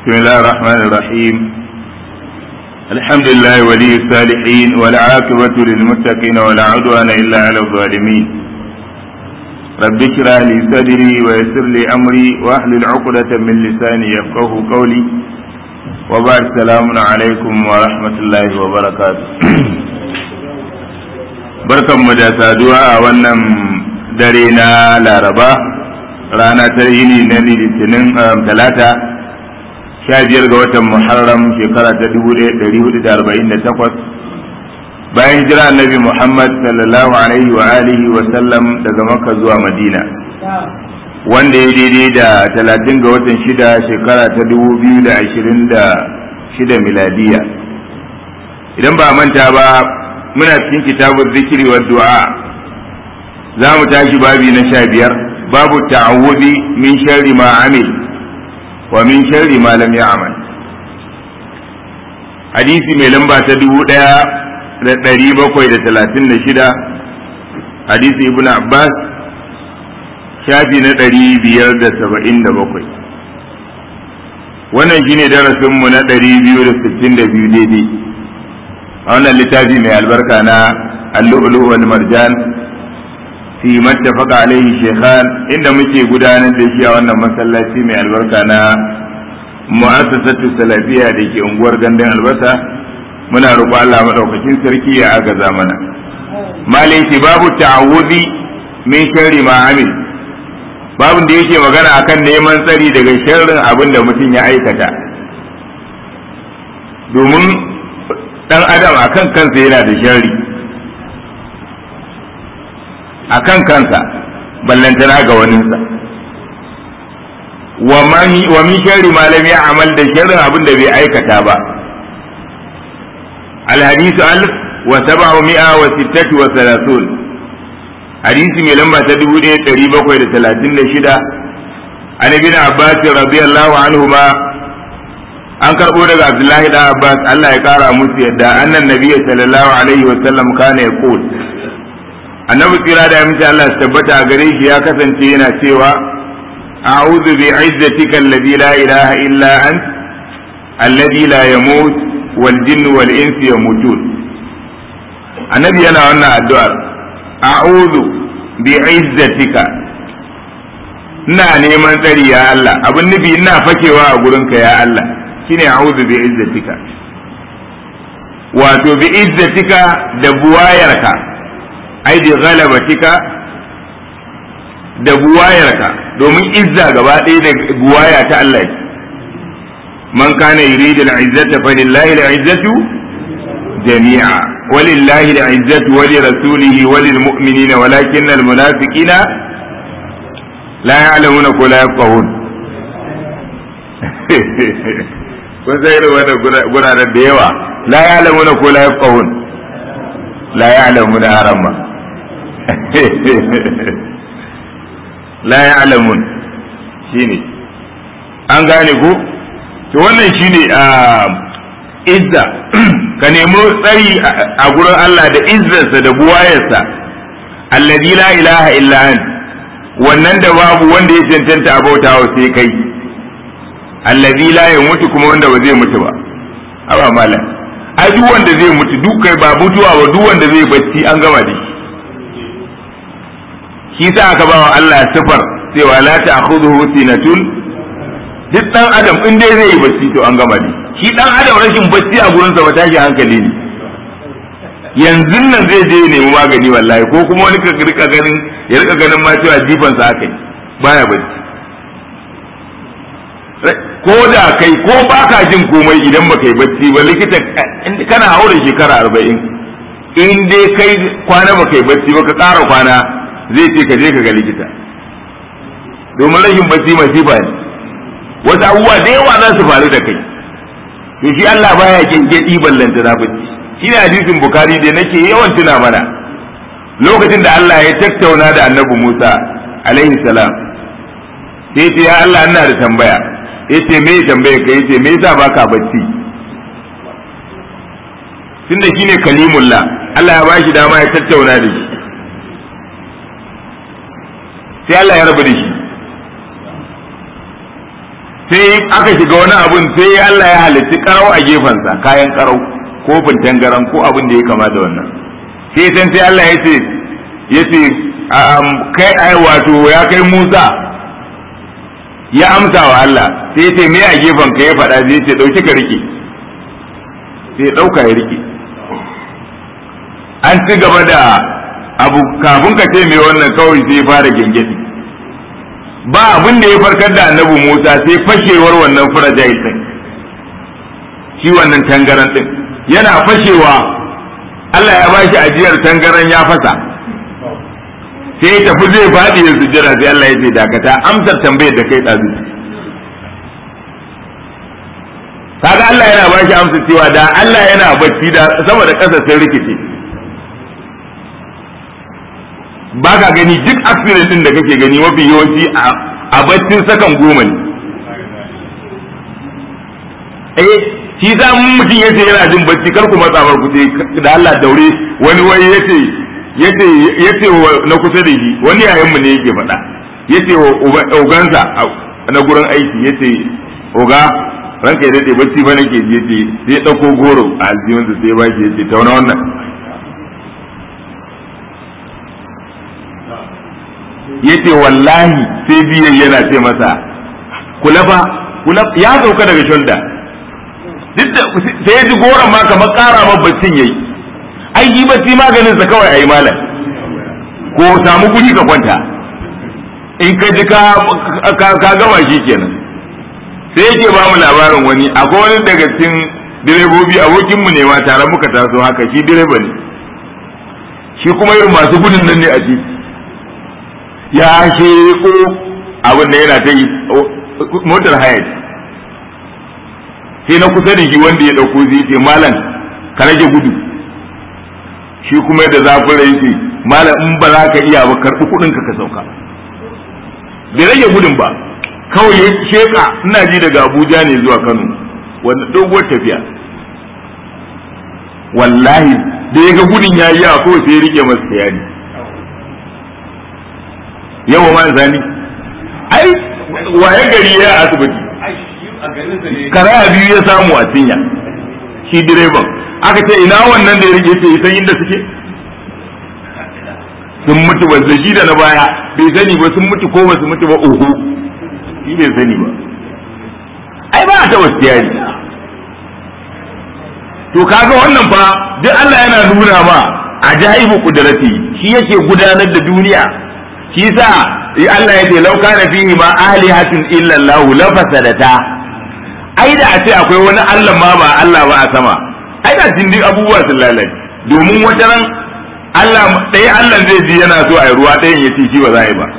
بسم الله الرحمن الرحيم الحمد لله ولي الصالحين والعاقبة للمتقين ولا عدوان إلا على الظالمين رب اشرح لي صدري ويسر لي أمري واحلل عقدة من لساني يفقه قولي وبعد السلام عليكم ورحمة الله وبركاته barkan mu da saduwa a wannan dare na laraba rana ta yini na litinin talata sha biyar ga watan muharram shekara ta dubu ɗari hudu da arba'in da takwas bayan jira annabi muhammad sallallahu alaihi wa alihi wa sallam daga makka zuwa madina wanda ya daidai da talatin ga watan shida shekara ta dubu biyu da ashirin da shida miladiya idan ba manta ba muna cikin kitabun zikiri wa du'a za mu tashi babi na sha biyar babu ta'awudi min sharri ma amil wa min sharri ma lam ya'mal hadisi mai lamba ta dubu ɗaya da ɗari bakwai da talatin da shida hadisi ibn abbas shafi na ɗari biyar da saba'in da bakwai wannan shine darasinmu na ɗari biyu da sittin da biyu daidai a wannan littafi mai albarka na allu'ulu wal marjan fi mattafaqa alaihi shaykhan inda muke gudanar da shi a wannan masallaci mai albarka na mu'assasatu salafiya da ke unguwar gandun albasa muna roƙo Allah madaukakin sarki ya agaza mana malai ce babu ta'awudi min sharri ma amil babun da yake magana akan neman tsari daga sharrin abin da mutum ya aikata domin dan adam akan kansa yana da sharri akan kansa ballantana ga waninsa wa min sharri ma lam ya'mal da sharrin abin da bai aikata ba al hadithu alf wa sab'umi'a wa sittati wa thalathun hadisi mai lamba ta dubu ɗaya ɗari bakwai da talatin da shida an ibn abbas radiyallahu anhu ma an karɓo daga abdullahi da abbas allah ya kara musu yadda annan nabiyyi sallallahu alaihi wa sallam kana yaqul annabi tsira da aminci Allah su tabbata a gare shi ya kasance yana cewa a'udhu bi izzatika alladhi la ilaha illa ant alladhi la yamut wal jinnu wal insu yamutun annabi yana wannan addu'ar a'udhu bi izzatika ina neman tsari ya Allah abin nufi ina fakewa a gurinka ya Allah shine a'udhu bi izzatika wato bi izzatika da buwayarka ai bi ghalabatika da buwayarka domin izza gaba ɗaya da buwaya ta Allah ce man kana yuridu al-izzata fa lillahi al-izzatu jami'a walillahi al-izzatu wa li rasulihi wa lil mu'minina walakinna al-munafiqina la ya'lamuna ko la yafqahun kun sai da wannan guraren da yawa la ya'lamuna ko la yafqahun la ya'lamuna haramma la ya'lamun shine an gane ko to wannan shine a izza ka nemi tsari a gurin Allah da izzarsa da buwayarsa alladhi la ilaha illa ant wannan da babu wanda ya cancanta a bautawa sai kai alladhi la yamutu kuma wanda ba zai mutu ba aba malam ai duk wanda zai mutu duk kai ba mutuwa ba duk wanda zai bacci an gama da shi shi sa aka ba wa Allah sifar cewa la ta'khudhuhu sinatun duk dan adam in dai zai yi bacci to an gama ne shi dan adam rashin bacci a gurin sa ba tashi hankali ne yanzu nan zai je ya nemi magani wallahi ko kuma wani ka rika ganin ya rika ganin ma cewa jifan sa akai baya bacci ko da kai ko baka jin komai idan baka yi bacci ba likita kana haura shekara arba'in in dai kai kwana baka yi bacci ba ka ƙara kwana zai ce ka je ka ga likita domin rashin bacci masifa ne wasu abubuwa da yawa za su faru da kai to shi Allah baya gengedi ballanta na bacci shi ne hadisin bukari da nake yawan tuna mana lokacin da Allah ya tattauna da annabi Musa alaihi salam sai ce ya Allah ina da tambaya yace me tambaya ka yace me yasa baka bacci tunda shine kalimullah Allah ya bashi dama ya tattauna da shi sai Allah ya rabu da shi sai aka shiga wani abun sai Allah ya halitti karau a gefensa kayan karau ko tangaran ko abin da ya kama da wannan sai san sai Allah ya ce ya ce kai ai wato ya kai Musa ya amsa wa Allah sai ya ce me a gefen ka ya faɗa sai ya ce dauki ka rike sai ya dauka ya rike an ci gaba da abu kafin ka ce me wannan kawai sai ya fara gengedi ba abin da ya farkar da annabi Musa sai fashewar wannan furajail din shi wannan tangaran din yana fashewa Allah ya bashi ajiyar tangaran ya fasa sai ya tafi zai faɗi ya sujjira sai Allah ya ce dakata amsar tambayar da kai ɗazu kaga Allah yana bashi amsa cewa da Allah yana bacci da sama da ƙasa sun rikice ba ka gani duk accident din da kake gani mafi yawanci a baccin sakan goma ne eh shi za mun mutum yace yana jin bacci kar ku matsa ku ce da Allah daure wani wai yace yace yace na kusa da shi wani yayin mu ne yake faɗa yace wa ogansa na gurin aiki yace oga ranka ya dade bacci ba nake ji yace sai dauko goro a aljihunsa sai ba shi yace tauna wannan yace wallahi sai biyan yana ce masa kula fa kula ya sauka daga shulda duk da sai ya ji goron ma kamar ƙara ma baccin yayi ai yi bacci maganin sa kawai ayi malam ko samu guri ka kwanta in ka ji ka ka gama shi kenan sai yake ba mu labarin wani akwai wani daga cikin direbobi abokin mu ne ma tare muka taso haka shi direba ne shi kuma irin masu gudun nan ne a titi ya sheko abin da yana ta yi motar haya sai na kusa da shi wanda ya dauko zai ce malam ka rage gudu shi kuma da zafin rai ce malam in ba za ka iya ba karɓi kuɗin ka ka sauka bai rage gudun ba kawai ya sheka ina ji daga abuja ne zuwa kano wanda doguwar tafiya wallahi da ya ga gudun ya yi yawa kawai sai ya rike masa yari yawa man zani ai waye gari ya asibiti karaya biyu ya samu a cinya shi direban aka ce ina wannan da ya rike ce isan inda suke sun mutu ba shi da na baya bai sani ba sun mutu ko ba su mutu ba oho shi bai sani ba ai ba ta wasu yari to kaga wannan fa duk Allah yana nuna ma ajaibu kudrati shi yake gudanar da duniya shi sa Allah ya ce lau kana fihi ma alihatun illa Allah la fasadata ai da a ce akwai wani Allah ma ba Allah ba a sama ai da duk abubuwa sun lalace domin wata ran Allah ɗaya Allah zai ji yana so a yi ruwa ɗayan ya ce shi ba za a yi ba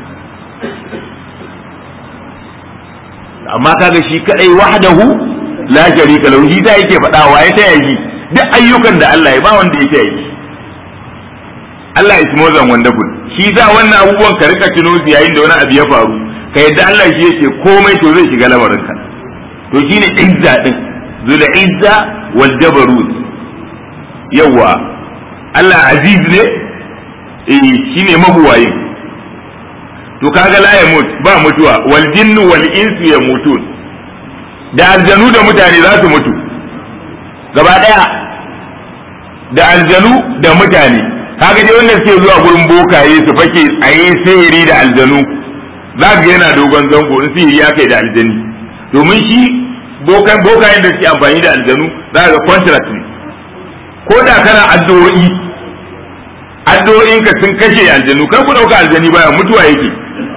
amma kaga shi kadai wahdahu la sharika lahu shi ta yake faɗa wa ya taya shi duk ayyukan da Allah ya ba wanda ya taya shi Allah is more than wonderful shi za wannan abubuwan ka rika tuno su yayin da wani abu ya faru ka yadda Allah shi yake komai to zai shiga lamarinka to shine izza din zul izza wal jabarut yawa Allah aziz ne eh shine mabuwayin to kaga la ya mutu ba mutuwa wal jinnu wal insu yamutun da aljanu da mutane za su mutu gaba daya da aljanu da mutane kaga dai wannan suke zuwa gurin bokaye su fake a yi sihiri da aljanu za ga yana dogon zango in sihiri ya kai da aljani domin shi bokan bokayen da suke amfani da aljanu za ga contract ne ko da kana addu'o'i addu'o'in ka sun kashe aljanu kar ku dauka aljani baya mutuwa yake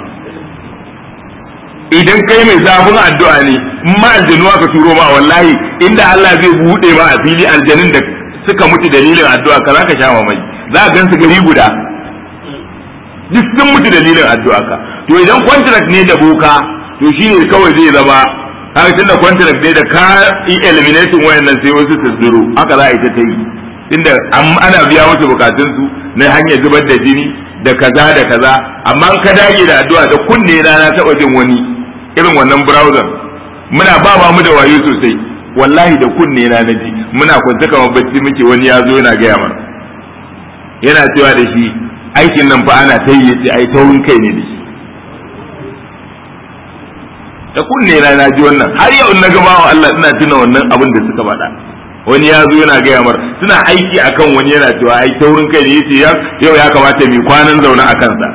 idan kai mai zafin addu'a ne in ma aljanu aka turo ma wallahi inda Allah zai bude ma a fili aljanun da suka mutu dalilin addu'a ka zaka sha mamaki za ka gansu gari guda duk sun mutu dalilin addu'a ka to idan contract ne da boka to shine kawai zai zama haka tunda contract ne da ka yi eliminating wayannan sai wasu su zuro haka za a yi ta ta yi tunda ana biya musu bukatun su na hanyar zubar da jini da kaza da kaza amma ka dage da addu'a da kunne na na taba jin wani irin wannan browser muna ba ba mu da wayo sosai wallahi da kunne na naji muna kwance kamar bacci muke wani ya zo yana gaya mana yana cewa da shi aikin nan fa ana ta yi yace ai taurin kai ne da shi da kunne na na ji wannan har yau na gama wa Allah ina tuna wannan abin da suka faɗa wani ya zo yana gaya mar suna aiki akan wani yana cewa ai taurin kai ne yace yau ya kamata mu kwanan zaune a kansa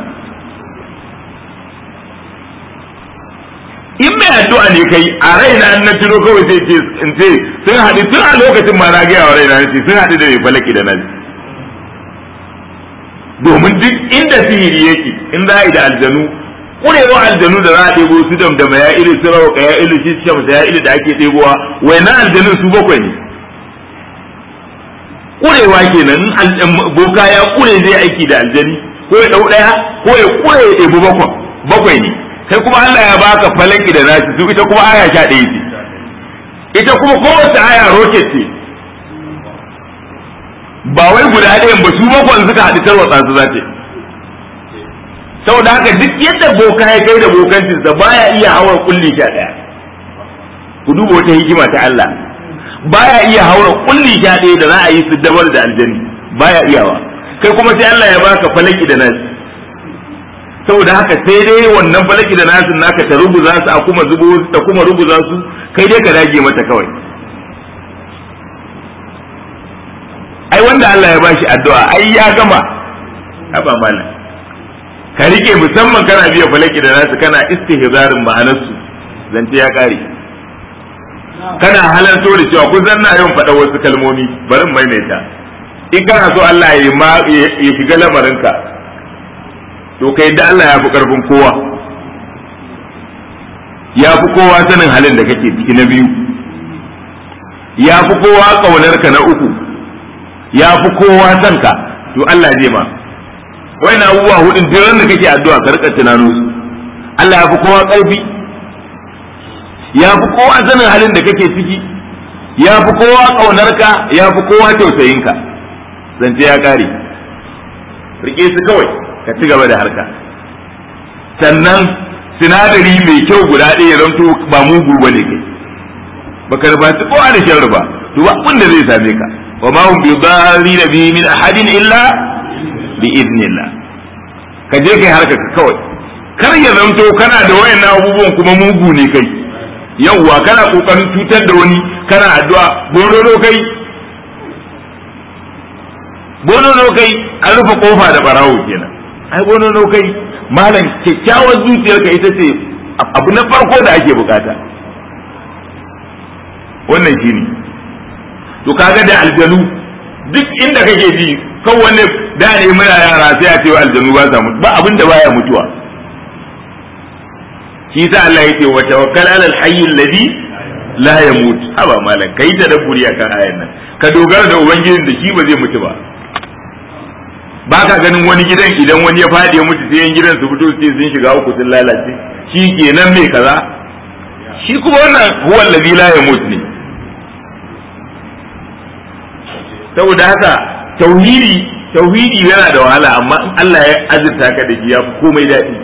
in mai addu'a ne kai a raina na tuno kawai sai ce in ce sun haɗu tun a lokacin ma na gaya wa raina ce sun haɗu da mai falaki da nasi domin duk inda sihiri yake in za a yi da aljanu kurewa aljanu da za a ɗebo su damdama ya ilu su rawa ya ilu shi shamsa ya ilu da ake ɗebowa wai na aljanun su bakwai ne kurewa kenan in boka ya kure zai aiki da aljani ko ya ɗau ɗaya ko ya kure ya ɗebi bakwai ne kai kuma Allah ya baka falaki da nasi su ita kuma aya sha ɗaya ce ita kuma kowace aya roket ce ba wai guda ɗayan ba su bakwan suka haɗu tarwatsa su za ce saboda haka duk yadda boka ya kai da bokancinsa baya iya haura kulli sha ɗaya ku duba wata hikima ta Allah baya iya haura kulli sha ɗaya da za a yi su dabar da aljani baya iyawa kai kuma sai Allah ya baka falaki da nasi saboda haka sai dai wannan falaki da nasin naka ta rubuza su a kuma zubo ta kuma rubuza su kai dai ka dage mata kawai ai wanda Allah ya bashi addu'a ai ya gama haba malam ka rike musamman kana biya falaki da nasu kana istihzarin ma'anarsu zance ya kare kana halarto da cewa kun zanna yawan faɗa wasu kalmomi bari maimaita in kana so Allah ya shiga lamarinka to kai da Allah ya fi karfin kowa ya fi kowa sanin halin da kake ciki na biyu ya fi kowa ƙaunarka na uku ya fi kowa son ka to Allah zai ma wai na abubuwa hudun duk da kake addu'a ka rika tunano su Allah ya fi kowa ƙarfi ya fi kowa sanin halin da kake ciki ya fi kowa ƙaunarka ya fi kowa tausayinka zance ya kare rike su kawai ka ci gaba da harka sannan sinadari mai kyau guda ɗaya zanto ba mugu ba ne kai baka rubuta kowa da shan ruba to ba abin da zai same ka wa ma hum bidarrin bi min ahadin illa bi idnillah ka je kai harka ka kawai kar ya zanto kana da wayannan abubuwan kuma mugu ne kai yawwa kana kokarin cutar da wani kana addu'a bonono kai bonono kai an rufe kofa da barawo kenan ai bonono kai malam kyakkyawar zuciyarka ita ce abu na farko da ake bukata wannan shine to kaga da aljanu duk inda kake ji kan wanne da ne muna yara sai a cewa aljanu ba sa mutu ba abin da baya mutuwa shi sa Allah yake wa tawakkal ala alhayy alladhi la yamut haba malam kai tadabburi akan ayan nan ka dogara da ubangijin da shi ba zai mutu ba ba ka ganin wani gidan idan wani ya faɗi ya mutu sai yan gidan su fito sai sun shiga uku sun lalace shi kenan mai kaza shi kuma wannan huwa alladhi la yamut ne saboda haka tauhidi tauhidi yana da wahala amma in Allah ya azurta ka da shi ya fi komai daɗi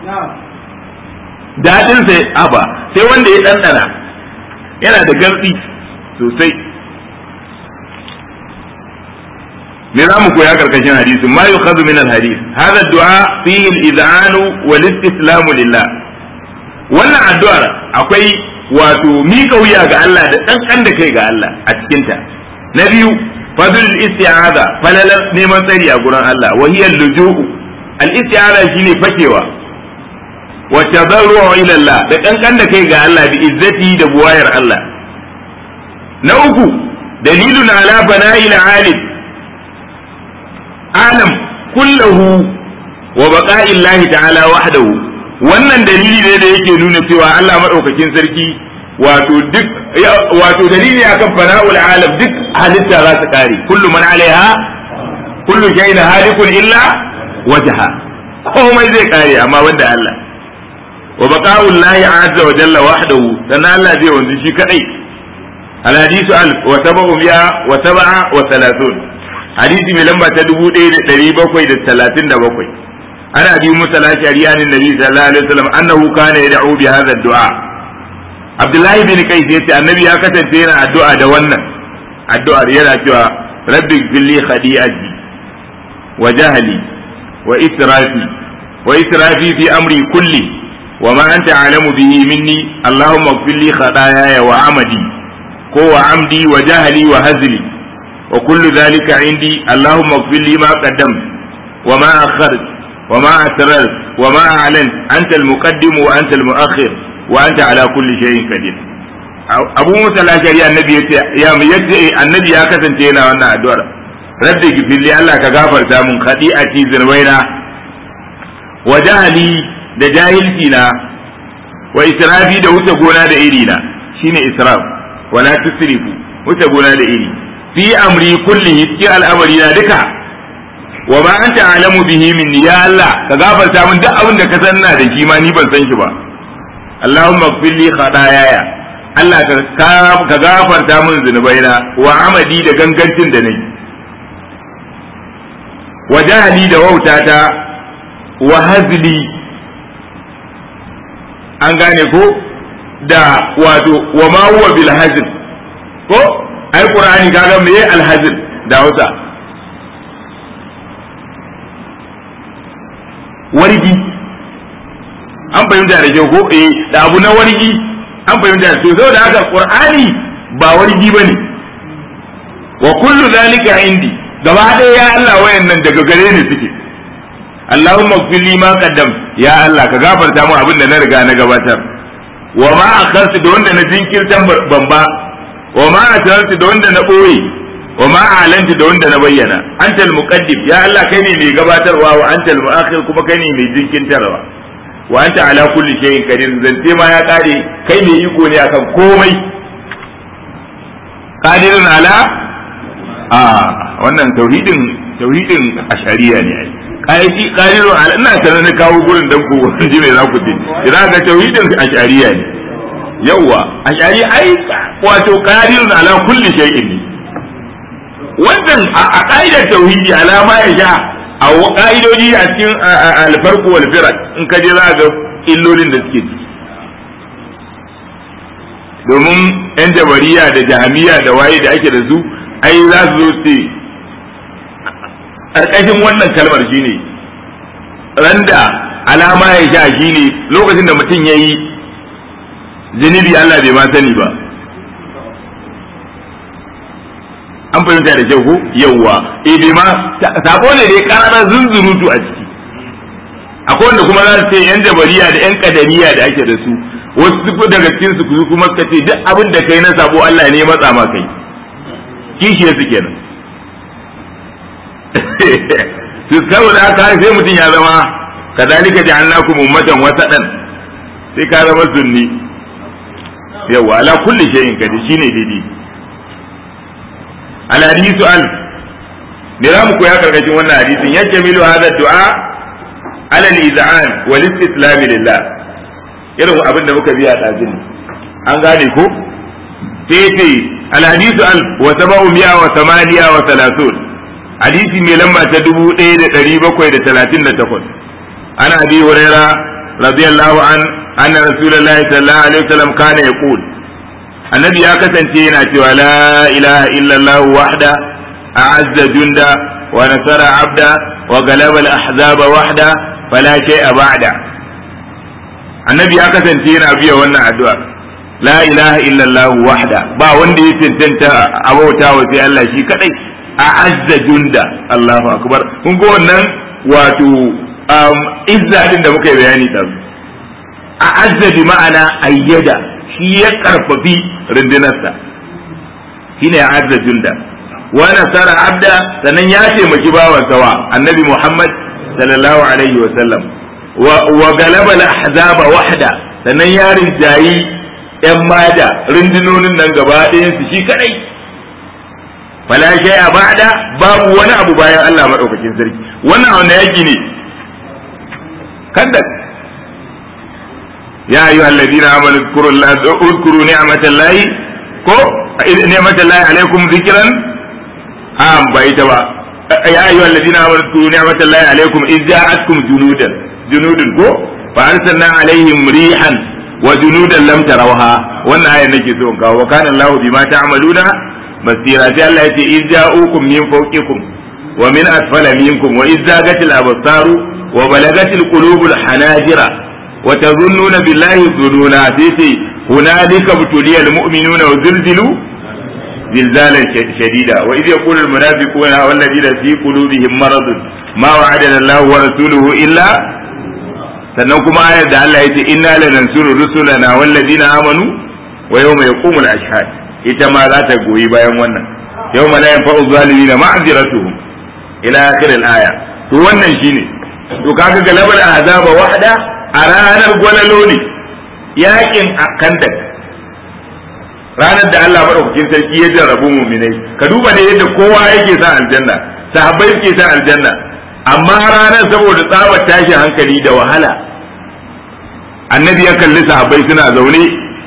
daɗin sai aba sai wanda ya ɗanɗana yana da garɗi sosai me za mu koya karkashin hadisi ma yukhadhu min al-hadith hadha ad-du'a fihi al-iz'an wal istislam lillah wannan addu'ar akwai wato mika wuya ga Allah da ɗanɗan da kai ga Allah a cikinta na biyu fadl al-isti'aza falalar neman tsari a gurin Allah wa hiya al-luju'u al-isti'aza shine fakewa wa tadarru'u ila Allah da kankan da kai ga Allah bi izzati da buwayar Allah na uku dalilun ala bana'il alim alam kullahu wa baqa'i Allah ta'ala wahdahu wannan dalili ne da yake nuna cewa Allah madaukakin sarki wato duk wato dalili akan fana'ul alam duk halitta za su kare kullu man alaiha kullu shay'in halikun illa wajha komai zai kare amma wanda Allah wa baqa'ul lahi azza wa jalla wahdahu dan Allah zai wanzu shi kadai al hadisu al wa tabu biya wa sab'a wa thalathun hadisi mai lamba ta 1737 ana bi musa lashari an nabi sallallahu alaihi wasallam annahu kana yad'u bi hadha ad-du'a Abdullahi bin Qais yace annabi ya kasance yana addu'a da wannan addu'ar yana cewa rabbi fili khadi'ati wa jahli wa israfi wa israfi fi amri kulli wa ma anta alamu bihi minni allahumma ighfir li khataaya wa amadi ko wa amdi wa jahli wa hazli wa kullu dhalika indi allahumma ighfir li ma qaddam wa ma akhart wa ma asrar wa ma a'lant anta al-muqaddim wa anta al-mu'akhir wa anta ala kulli shay'in qadir abu musa lashari annabi ya ce ya yadda annabi ya kasance yana wannan addu'ar rabbi gifilli Allah ka gafarta mun khadi'ati zirwaina wa jahali da jahilci na wa israfi da wuce gona da iri na shine israf wala tusrifu wuce gona da iri fi amri kullihi cikin al'amari na duka wa ma anta alamu bihi minni ya Allah ka gafarta mun duk abin da ka san na da shi ma ni ban san shi ba Allahumma ighfir li khataaya Allah ka gafarta min zunubaina wa amadi da gangancin da nayi wa jahali da wautata wa hazli an gane ko da wato wa ma huwa bil hazl ko ai qur'ani kaga me al hazl da hausa wargi an fahimta da kyau ko eh da abu na wargi an fahimta to saboda haka qur'ani ba wargi bane wa kullu zalika indi gaba ɗaya ya Allah wayannan daga gare ni suke Allahumma ighfir li ma qaddam ya Allah ka gafarta mu abin da na riga na gabatar wa ma akhartu da wanda na jinkirtan bamba wa ma asrartu da wanda na boye wa ma alantu da wanda na bayyana antal muqaddim ya Allah kai ne mai gabatarwa wa antal muakhir kuma kai ne mai jinkirtarwa wa anta ala kulli shay'in qadir zance ma ya kare kai ne iko ne akan komai qadirun ala a wannan tauhidin tauhidin ashariya ne ai qaidi qadirun ala ina sanar da kawo gurin dan ku ji me za ku ji idan ga tauhidin ashariya ne yawa ashari ai wato qadirun ala kulli shay'in ne wannan a ka'idar tauhidi alama ya sha a ka'idoji a cikin alfarko wal firat in ka je za ga illolin da suke ciki domin yan jabariya da jahamiya da waye da ake da su ai za su zo ce ƙarƙashin wannan kalmar shine randa alama ya sha shine lokacin da mutum ya yi zunubi Allah bai ma sani ba an fahimta da kyau ko yawwa eh bai ma sako ne dai karara zunzurutu a ciki akwai wanda kuma za su ce yan jabariya da yan kadariya da ake da su wasu duk daga cikin su kuma suka ce duk abin da kai na sabo Allah ne matsa ma kai kishi su kenan su saboda haka sai mutum ya zama kadalika ja'alnakum ummatan wasadan sai ka zama sunni yawa ala kulli shay'in kadi shine daidai al hadisu al me za mu koya karkashin wannan hadisin yake milu hada du'a ala al iz'an wal istislam lillah irin abin da muka biya dazin an gane ko sai ce al hadisu al wa sab'u mi'a wa thamaniya wa thalathun hadisi mai lamba ta dubu ɗaya da ɗari bakwai da talatin da takwas ana abi huraira radiyallahu an anna rasulullahi sallallahu alaihi wasallam kana yaqul annabi ya kasance yana cewa la ilaha illallah wahda a'azza junda wa nasara abda wa galaba al-ahzaba wahda fala shay'a ba'da annabi ya kasance yana biya wannan addu'a la ilaha illallah wahda ba wanda ya tantanta abauta wa sai Allah shi kadai a'azza junda Allahu akbar kun ga wannan wato izza din da muka yi bayani da a'azza bi ma'ana ayyada shi ya karfafi rundunarsa shine a'azza junda wa nasara abda sannan ya taimaki bawan sawa annabi Muhammad sallallahu alaihi wa sallam wa galaba al-ahzaba wahda sannan ya rinjayi yan mada rundunonin nan gaba ɗayan su shi kadai fala shay'a ba'da babu wani abu bayan Allah madaukakin sarki wannan wanda yaki ne kada ya ayu alladina amanu zkuru Allah uzkuru ni'matallahi ko ni'matallahi alaikum zikran am bai ta ba ya ayu alladina amanu zkuru ni'matallahi alaikum iz ja'atkum junudan junudun ko fa arsalna alaihim rihan wa junudan lam tarawha wannan ayar nake so in kawo wa kana Allah bima ta'maluna basira sai Allah ya ce iz ja'ukum min fawqikum wa min asfala minkum wa iz zagatil absaru wa balagatil qulubul hanajira wa tazunnuna billahi dhununa sai ce hunalika butuliyal mu'minuna wa zilzilu zilzalan shadida wa idh yaqulu al munafiquna wal ladina fi qulubihim maradun ma wa'adana Allah wa rasuluhu illa sannan kuma ayar da Allah ya ce inna lanansuru rusulana wal ladina amanu wa yawma yaqumul ashhad ita ma za ta goyi bayan wannan yawma la yanfa'u zalimina ma'ziratuhum ila akhir al aya to wannan shine to kaga galabar azaba wahda a ranar gwalalo ne yakin kandak ranar da Allah madaukakin sarki ya jarrabu mu'minai ka duba ne yadda kowa yake sa aljanna sahabbai suke sa aljanna amma ranar saboda tsabar tashi hankali da wahala annabi ya kalli sahabbai suna zaune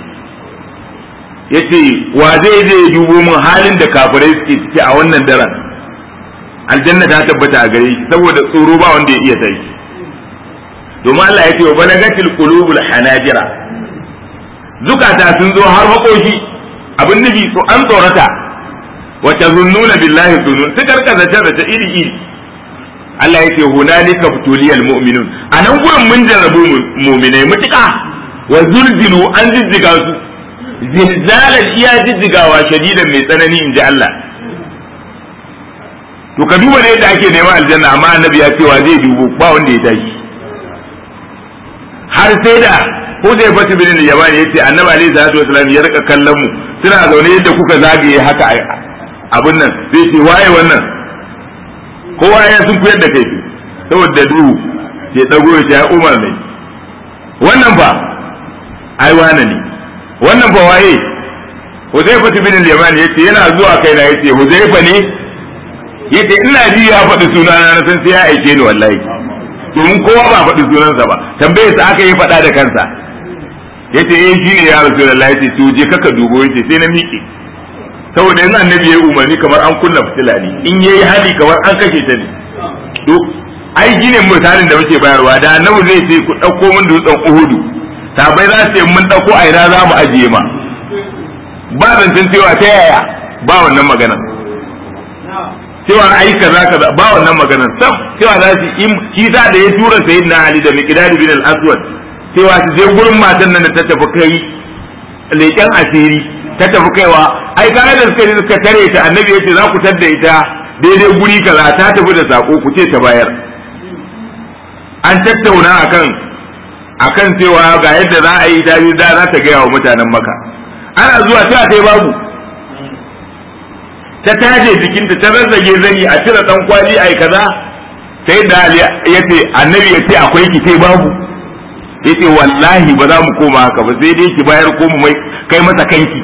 ya ce wa zai je ya dubo min halin da kafirai suke ciki a wannan daren aljanna ta tabbata a gare shi saboda tsoro ba wanda ya iya sai domin Allah ya ce wa balagatil qulubul hanajira zukata sun zo har makoshi abin nufi so an tsorata wa tazunnuna billahi zunun su karkaza ta iri iri Allah ya ce hunalika butuliyal mu'minun a nan gurin mun jarrabu mu'minai mutuka wa zulzilu an jijjiga su zilzalan iya jijjigawa shadidan mai tsanani in ji Allah to ka duba ne yadda ake neman aljanna amma annabi ya ce wa zai dubo ba wanda ya tashi har sai da Hudai Fatu bin Yaman ya ce annabi alaihi salatu wasallam ya rika kallon mu suna zaune yadda kuka zagaye haka abin nan zai ce waye wannan kowa ya sun kuyar da kai saboda duhu ke dago ya ce ya umar ne wannan fa ai wane ne wannan fa waye Huzaifa bin al-Yaman yace yana zuwa kai na yace Huzaifa ne yace ina ji ya faɗi sunana na san sai ya aike ni wallahi domin kowa ba faɗi sunansa ba tambaye sa aka yi faɗa da kansa yace eh shine ya Rasulullahi yace to je kaka dubo yace sai na miƙe saboda yanzu annabi ya yi umarni kamar an kunna fitila ne in ya yi hali kamar an kashe ta ne to ai ne misalin da muke bayarwa da annabi zai ce ku ɗauko min dutsen uhudu sabai za su ce mun ɗauko a ina za mu ajiye ma ba zancen cewa ta yaya ba wannan maganar cewa ai kaza kaza ba wannan maganar sam cewa za su yi shi da ya tura sayyidina ali da miqdad bin al-aswad cewa su je gurin matan nan da ta tafi kai leƙen asiri ta tafi kaiwa ai kaga da suka suka tare ta annabi yace za ku tadda ita daidai guri kaza ta tafi da sako ku ce ta bayar an tattauna akan akan cewa ga yadda za a yi ta da za ta gaya wa mutanen maka ana zuwa ta kai babu ta taje jikinta ta zazzage zani a cire dan kwali ai kaza sai da yace annabi yace akwai ki sai babu yace wallahi ba za mu koma haka ba sai dai ki bayar ko mu mai kai masa kanki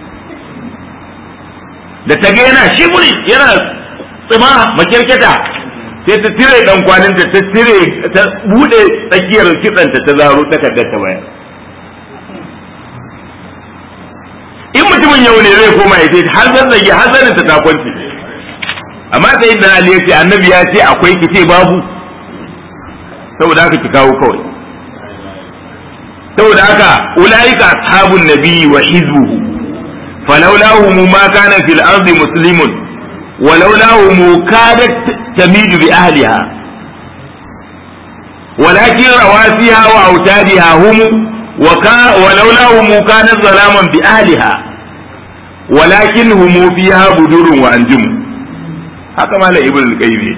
da ta ga yana shiburi yana tsima makirkita sai ta tire dan kwaninta ta tire ta bude tsakiyar kitsanta ta zaro takardar ta bayar in mutumin yau ne zai koma ya ce har zazzage har zanin ta ta kwanci amma sai da Ali ya ce annabi ya ce akwai ki ce babu saboda haka ki kawo kawai saboda haka ulaika ashabun nabi wa hizbuhu falawlahum ma kana fil ardi muslimun ولولاهم كادت تميد بأهلها ولكن رواسيها وأوتادها هم وكا ولولاهم كانت ظلاما بأهلها ولكن هم فيها بدور وأنجم haka mala ibn al-qayyim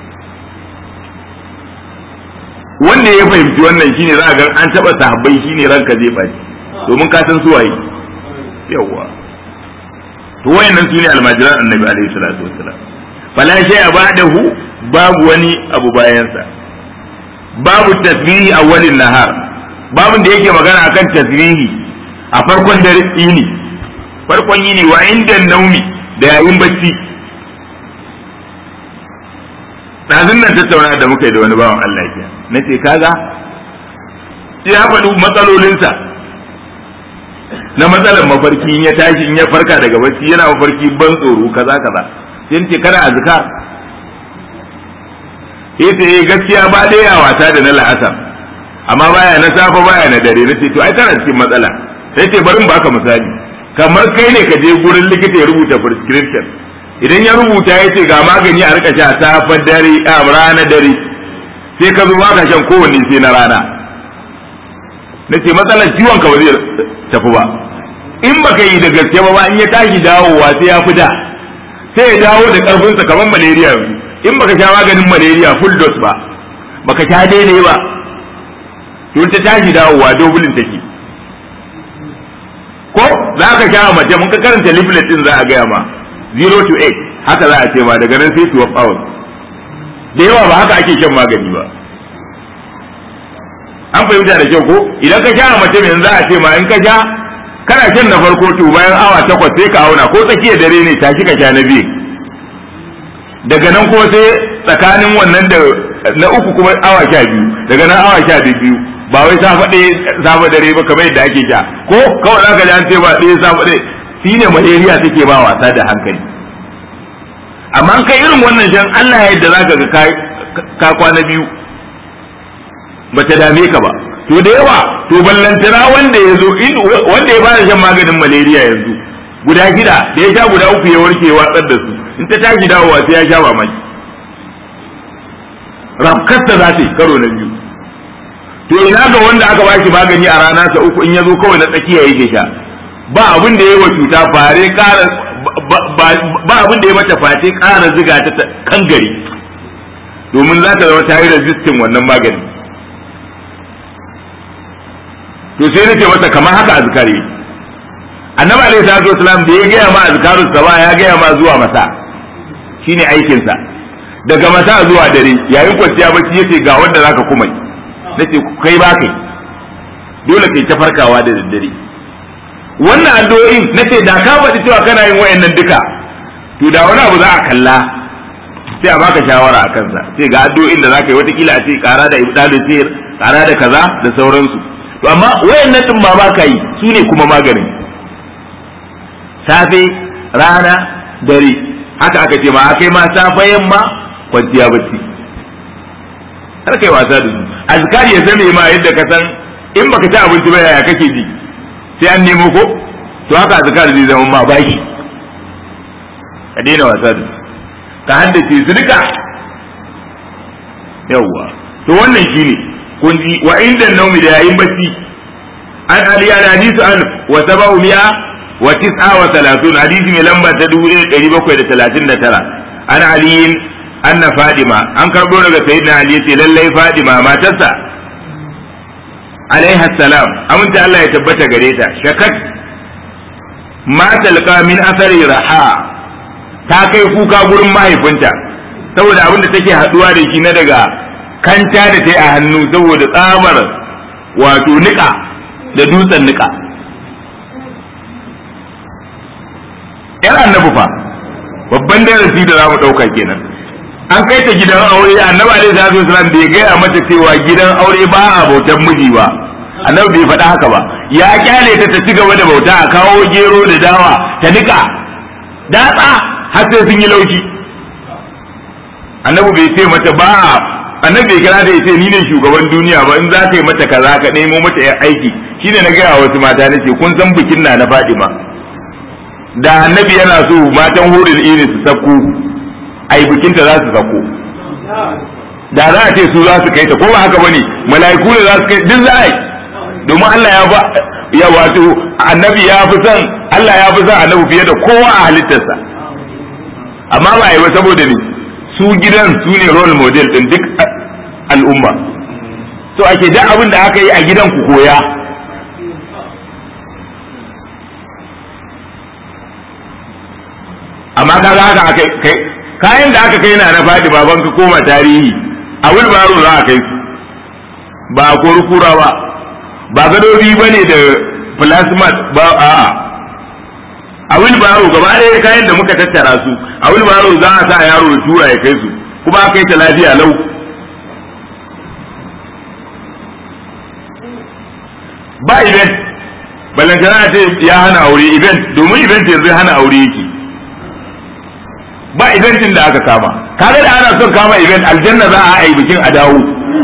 wanda ya fahimci wannan shine za a ga an taba sahabbai shine ranka zai baci domin ka san suwaye yawa to wayannan su ne almajiran annabi alaihi salatu wassalam fala shay ba'dahu babu wani abu bayansa babu tasbihi awwalin nahar babun da yake magana akan tasbihi a farkon dare yini farkon yini wa inda naumi da yayin bacci ɗazun nan tattauna da muka yi da wani bawan Allah ya na ce kaga ya faɗi matsalolinsa na matsalar mafarki in ya tashi in ya farka daga bacci yana mafarki ban tsoro kaza kaza sai ce kana azkar sai ce eh gaskiya ba dai ya wata da na la'asar amma baya na safa baya na dare na ce to ai tana cikin matsala sai ce bari baka misali kamar kai ne ka je gurin likita ya rubuta prescription idan ya rubuta ya ce ga magani a rika sha safa dare a rana dare sai ka zo ba ka shan kowanne sai na rana na ce matsalar ciwon ka ba zai tafi ba in baka yi da gaske ba in ya tashi dawowa sai ya fi da sai ya dawo da karfinsa kamar malaria in baka sha maganin malaria full dose ba baka sha daidai ba to ta tashi dawowa dobulin take ko za ka sha mace mun ka karanta leaflet din za a gaya ma 0 to 8 haka za a ce ma daga nan sai 12 hours da yawa ba haka ake shan magani ba an fahimta da kyau ko idan ka sha mace mai za a ce ma in ka sha kana shan na farko to bayan awa takwas sai ka auna ko tsakiyar dare ne tashi ka sha na biyu daga nan ko sai tsakanin wannan da na uku kuma awa sha biyu daga nan awa sha biyu ba wai safa ɗaya safa dare ba kamar yadda ake sha ko kawai za ka ji an ce ba ɗaya safa ɗaya shi ne malaria take ba wasa da hankali amma kai irin wannan shan Allah ya yadda za ka ga ka kwana biyu ba ta dame ka ba to da yawa to ballantana wanda ya zo wanda ya fara shan maganin malaria yanzu guda shida da ya sha guda uku ya warke watsar da su in ta tashi dawowa sai ya sha mamaki rafkasta za ta yi karo na biyu to ina ga wanda aka ba shi magani a rana sa uku in ya zo kawai na tsakiya yake sha ba abin da ya yi wa cuta fare kara ba abin da ya mata face kara ziga ta kan gari domin za ta zama ta yi resistin wannan magani to sai nace masa kamar haka azkari annabi alaihi salatu wasalam da ya gaya ma azkarus saba ya gaya ma zuwa masa shine aikin sa daga masa zuwa dare yayin kwanciya bacci yace ga wanda zaka kuma nace kai ba kai dole kai ta farkawa da daddare wannan addu'o'in nace da ka faɗi cewa kana yin wayannan duka to da wani abu za a kalla sai a baka shawara a kansa sai ga addu'o'in da zaka yi watakila a ce kara da ibdalu sir kara da kaza da sauransu to amma wayannan din ma baka yi su ne kuma maganin safe rana dare haka aka ce ma akai ma safe yamma kwanciya bacci har kai wasa da su azkari ya zame ma yadda ka san in baka ci abinci ba yaya kake ji sai an nemo ko to haka azkari zai zama ma baki ka daina wasa da su ka haddace su duka yawwa to wannan shine kun ji wa inda naumi da yayin bacci an ali an hadisu an wa saba'u mi'a wa tis'a wa salatun hadisi mai lamba ta dubu ɗaya ɗari bakwai da talatin da tara an aliyin anna fadima an karɓo daga sayyidina ali yace lallai fadima matarsa alaiha salam aminta Allah ya tabbata gare ta shakat ma talqa min athari raha ta kai kuka gurin mahaifinta saboda abin da take haduwa da shi na daga kanta da ta yi a hannu saboda tsamar wato nika da dutsen nika yan annabi fa babban darasi da za mu ɗauka kenan an kai ta gidan aure annabi alaihi salatu wasalam bai gaya mata cewa gidan aure ba a bautan miji ba annabi bai faɗa haka ba ya kyale ta ta ci gaba da bauta a kawo gero da dawa ta nika datsa har sai sun yi laushi annabi bai ce mata ba annabi bai kira da ya ce ni ne shugaban duniya ba in za ka yi mata kaza ka nemo mata yan aiki shine na gaya wasu mata na ce kun san bikin na na Fadima da annabi yana so matan hurin iri su sako ai bikinta za su sako da za a ce su za su kai ta ko ba haka bane mala'iku ne za su kai duk za a yi domin Allah ya ba ya wato annabi ya fi son Allah ya fi son annabi fiye da kowa a halittarsa amma ba yi ba saboda ne su gidan su ne role model din duk al'umma so ake duk abin da aka yi a gidan ku koya amma kaga haka aka kai kayan da aka kai na na faɗi baban ka koma tarihi a wulbaro za a kai su ba a kura ba ba gadobi ba ne da plasmat ba a'a a wilbaro gaba ɗaya kayan da muka tattara su a wilbaro za a sa yaro da tura ya kai su kuma aka yi ta lafiya lau ba event balantana ce ya hana aure event domin event yanzu hana aure yake ba eventin da aka kama kaga da ana son kama event aljanna za a yi bikin a dawo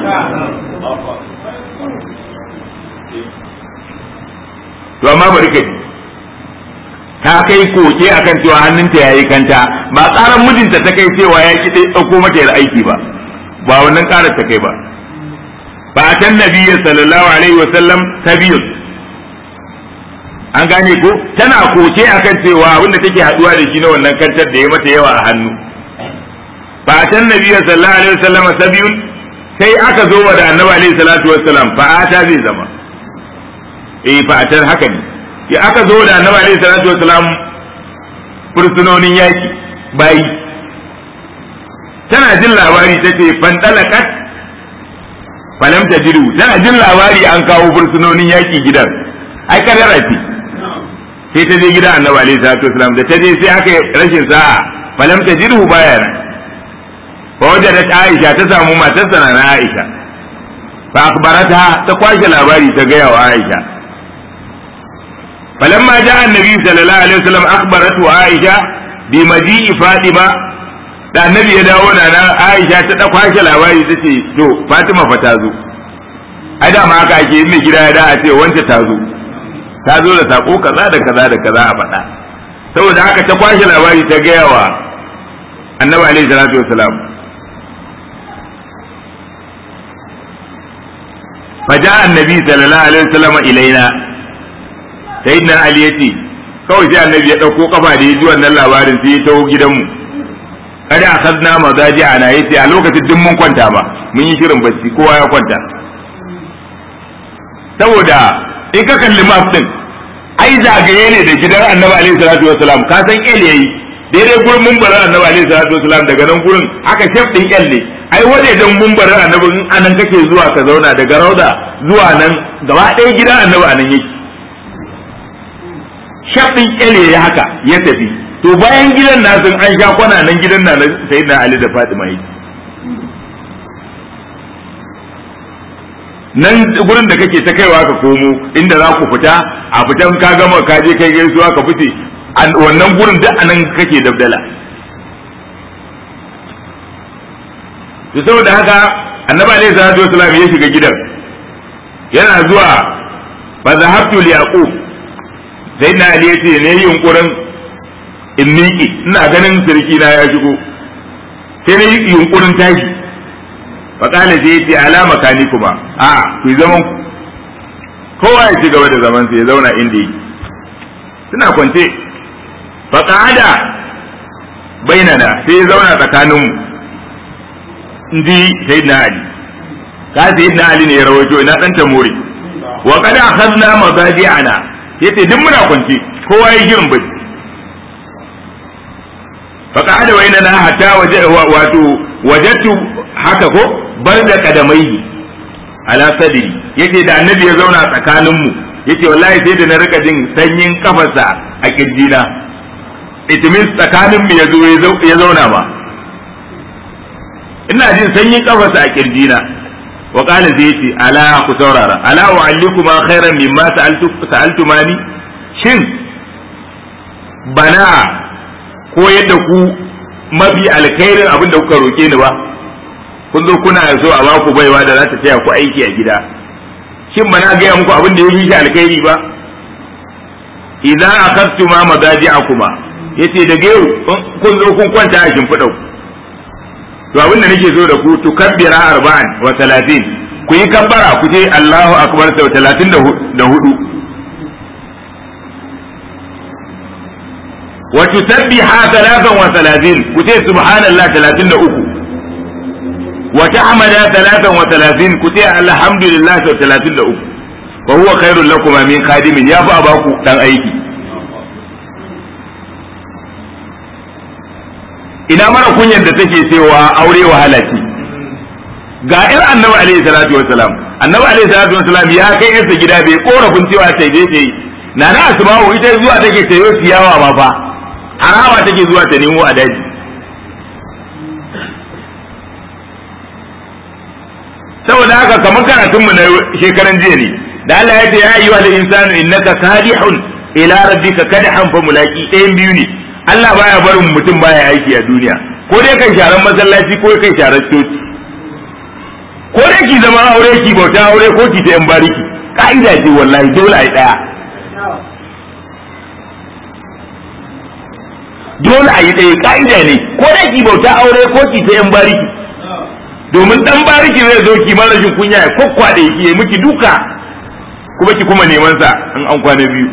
to amma bari ka ta kai koke akan cewa hannunta yayi kanta ba tsaran mijinta ta kai cewa ya ki dai dauko mata yar aiki ba ba wannan karar ta kai ba fa atan nabiyyi sallallahu alaihi wa sallam sabiyun an gane ko tana koke akan cewa abinda take haduwa da shi na wannan kantar da ya mata yawa a hannu fa atan nabiyyi sallallahu alaihi wa sallam sabiyun sai aka zo da annabi alaihi salatu wassalam fa ata zai zama eh fa atar haka ne ya aka zo da annabi alaihi salatu wassalam fursunonin yaki bayi tana jin labari ta ce fandalakat falam ta jiru tana jin labari an kawo fursunonin yaki gidan ai kadara ce sai ta je gidan annabi alaihi salatu wassalam da ta je sai aka rashin sa'a falam ta jiru baya nan fa wajadat aisha ta samu matarsa na aisha fa akhbarata ta kwashe labari ta gaya wa aisha فلما جاء النبي صلى الله عليه وسلم أخبرته عائشة بمجيء فاطمة da annabi ya dawo na nan Aisha ta da kwashe labari ta ce to Fatima fa ta zo ai da ma haka ake mai gida ya da a ce wance ta zo ta zo da sako kaza da kaza da kaza a faɗa saboda haka ta kwashe labari ta gaya wa annabi alaihi salatu wasalam فجاء النبي صلى الله عليه وسلم إلينا sayyidina ali ya ce kawai sai annabi ya ɗauko kafa da ya ji wannan labarin sai ya taho gidanmu kada a kazna mazaji ana ya ce a lokacin duk mun kwanta ba mun yi shirin bacci kowa ya kwanta saboda in ka kalli map din ai zagaye ne da gidan annabi alaihi salatu wasalam ka san el yayi daidai gurin mumbarin annabi alaihi salatu wasalam daga nan gurin aka shef din el ne ai wajejen mumbarin annabi in anan kake zuwa ka zauna daga rauda zuwa nan gaba ɗaya gidan annabi anan yake shafin kyale ya haka ya tafi to bayan gidan nasu an sha kwana nan gidan na sai na Ali da Fatima yi nan gurin da kake ta kaiwa ka komo inda za ku fita a fitan ka gama ka je kai gaisuwa ka fice wannan gurin duk anan kake dabdala to saboda haka annabi alaihi salatu wasallam ya shiga gidan yana zuwa fa zahabtu li yaqub sai na ali yace ne yunkurin in miƙe ina ganin sirki na ya shigo sai na yi yunkurin tashi fa kana sai yace alama kani kuma a ku zaman ku kowa ya ci gaba da zaman sa ya zauna inda yake suna kwance fa qa'ada bainana sai ya zauna tsakaninmu inji sayyidina ali ka sayyidina ali ne ya rawaito ina dan tamori wa qad akhadna mazaji'ana yace duk muna kwance kowa ya girin bai fa qa'ada bainana hatta waje wato wajadtu haka ko bar da kadamai ala sadri yace da annabi ya zauna tsakaninmu yace wallahi sai da na rika jin sanyin kafarsa a kirjina it means tsakaninmu ya zo ya zauna ba ina jin sanyin kafarsa a kirjina wa qala zai yace ala ku saurara ala u'allikuma khairan mimma sa'altu sa'altumani shin bana ko yadda ku mafi alkhairin abin da kuka roke ni ba kun zo kuna so a baku baiwa da za ta taya ku aiki a gida shin bana gaya muku abin da ya fi shi alkhairi ba idan akhadtu ma madaji'akuma yace da gero kun zo kun kwanta a shimfiɗa ku to abin da nake so da ku tukabbira arba'an wa talatin ku yi kabbara ku ce Allahu akbar sau talatin da hudu wa tusabbiha talatan wa talatin ku ce subhanallah talatin da uku wa tahmada talatan wa talatin ku ce alhamdulillah sau talatin da uku wa huwa khairul lakum min khadimin ya fa baku dan aiki ina mara kunyar da take cewa aure wahala ce ga ir annabi alaihi salatu wassalam annabi alaihi salatu wassalam ya kai yarsa gida bai korafin cewa sai dai sai na na asma'u ita zuwa take sayo ciyawa ma fa harawa take zuwa ta nemo a daji saboda haka kamar karatunmu na shekaran jiya ne da Allah ya ce ya ayyuhal insanu innaka kadihun ila rabbika kadhan fa mulaki ɗayan biyu ne Allah baya barin mutum baya aiki a duniya ko dai kai sharan masallaci ko kai sharan coci ko dai ki zama aure ki bauta aure ko ki ta yan bariki ka'ida ce wallahi dole ai daya dole a yi ɗaya ka'ida ne ko dai ki bauta aure ko ki ta yan bariki domin dan bariki zai zo ki mara rashin kunya ya kokkwade ki ya miki duka kuma ki kuma neman sa in an kwana biyu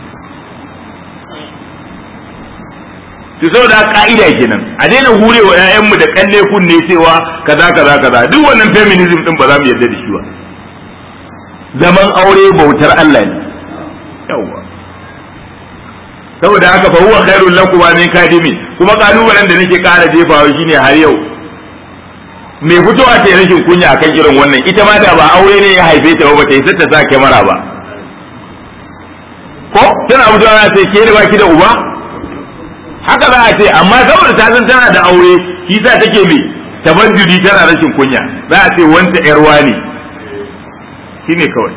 to saboda ka'ida kenan a daina hurewa ƴaƴanmu da kalle kunne cewa kaza kaza kaza duk wannan feminism din ba za mu yarda da shi ba zaman aure bautar Allah ne yawa saboda haka fa huwa khairul lakum min kadimi kuma kalubalen da nake kara jefawa shine har yau me fitowa ta rashin kunya akan irin wannan ita ma da ba aure ne ya haife ta ba ta yi ta sa kyamara ba ko tana fitowa sai ke da baki da uba haka za a ce amma saboda ta san tana da aure shi sa take me tabajjudi tana rashin kunya za a ce wanta yarwa ne shine kawai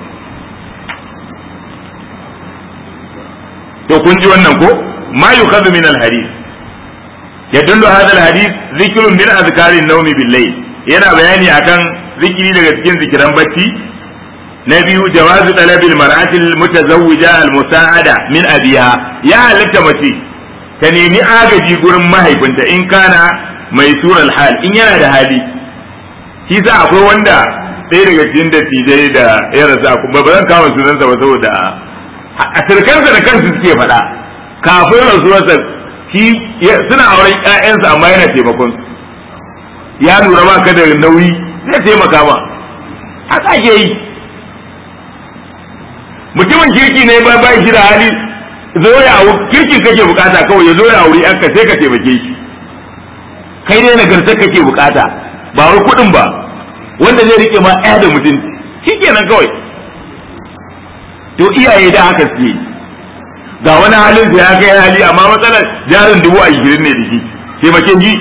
to kun ji wannan ko ma yukhadhu min al-hadith yadullu hadha al-hadith dhikrun min azkari an-nawmi bil-layl yana bayani akan zikiri daga cikin zikiran bacci na biyu jawazu talabil mar'ati al-mutazawwija al-musa'ada min abiha ya halatta mace ta nemi agaji gurin mahaifinta in kana mai surar hal in yana da hali shi sa akwai wanda ɗaya daga cikin dattijai da ya rasa ba ba zan kawo sunansa ba saboda a sirkansa da kansu suke faɗa kafin rasuwarsa shi suna auren ƴaƴansa amma yana taimakon su ya lura ba ka da nauyi zai taimaka ma haka ake yi mutumin kirki ne ba ba shi da hali zo ya kirkin kake bukata kawai ya zo ya auri yanka sai ka taimake shi kai ne nagartar kake bukata ba wai kuɗin ba wanda zai rike ma ɗaya da mutunci shikenan kawai to iyaye da haka suke ga wani halin da ya kai hali amma matsalar jarin dubu ashirin ne da shi taimakin ji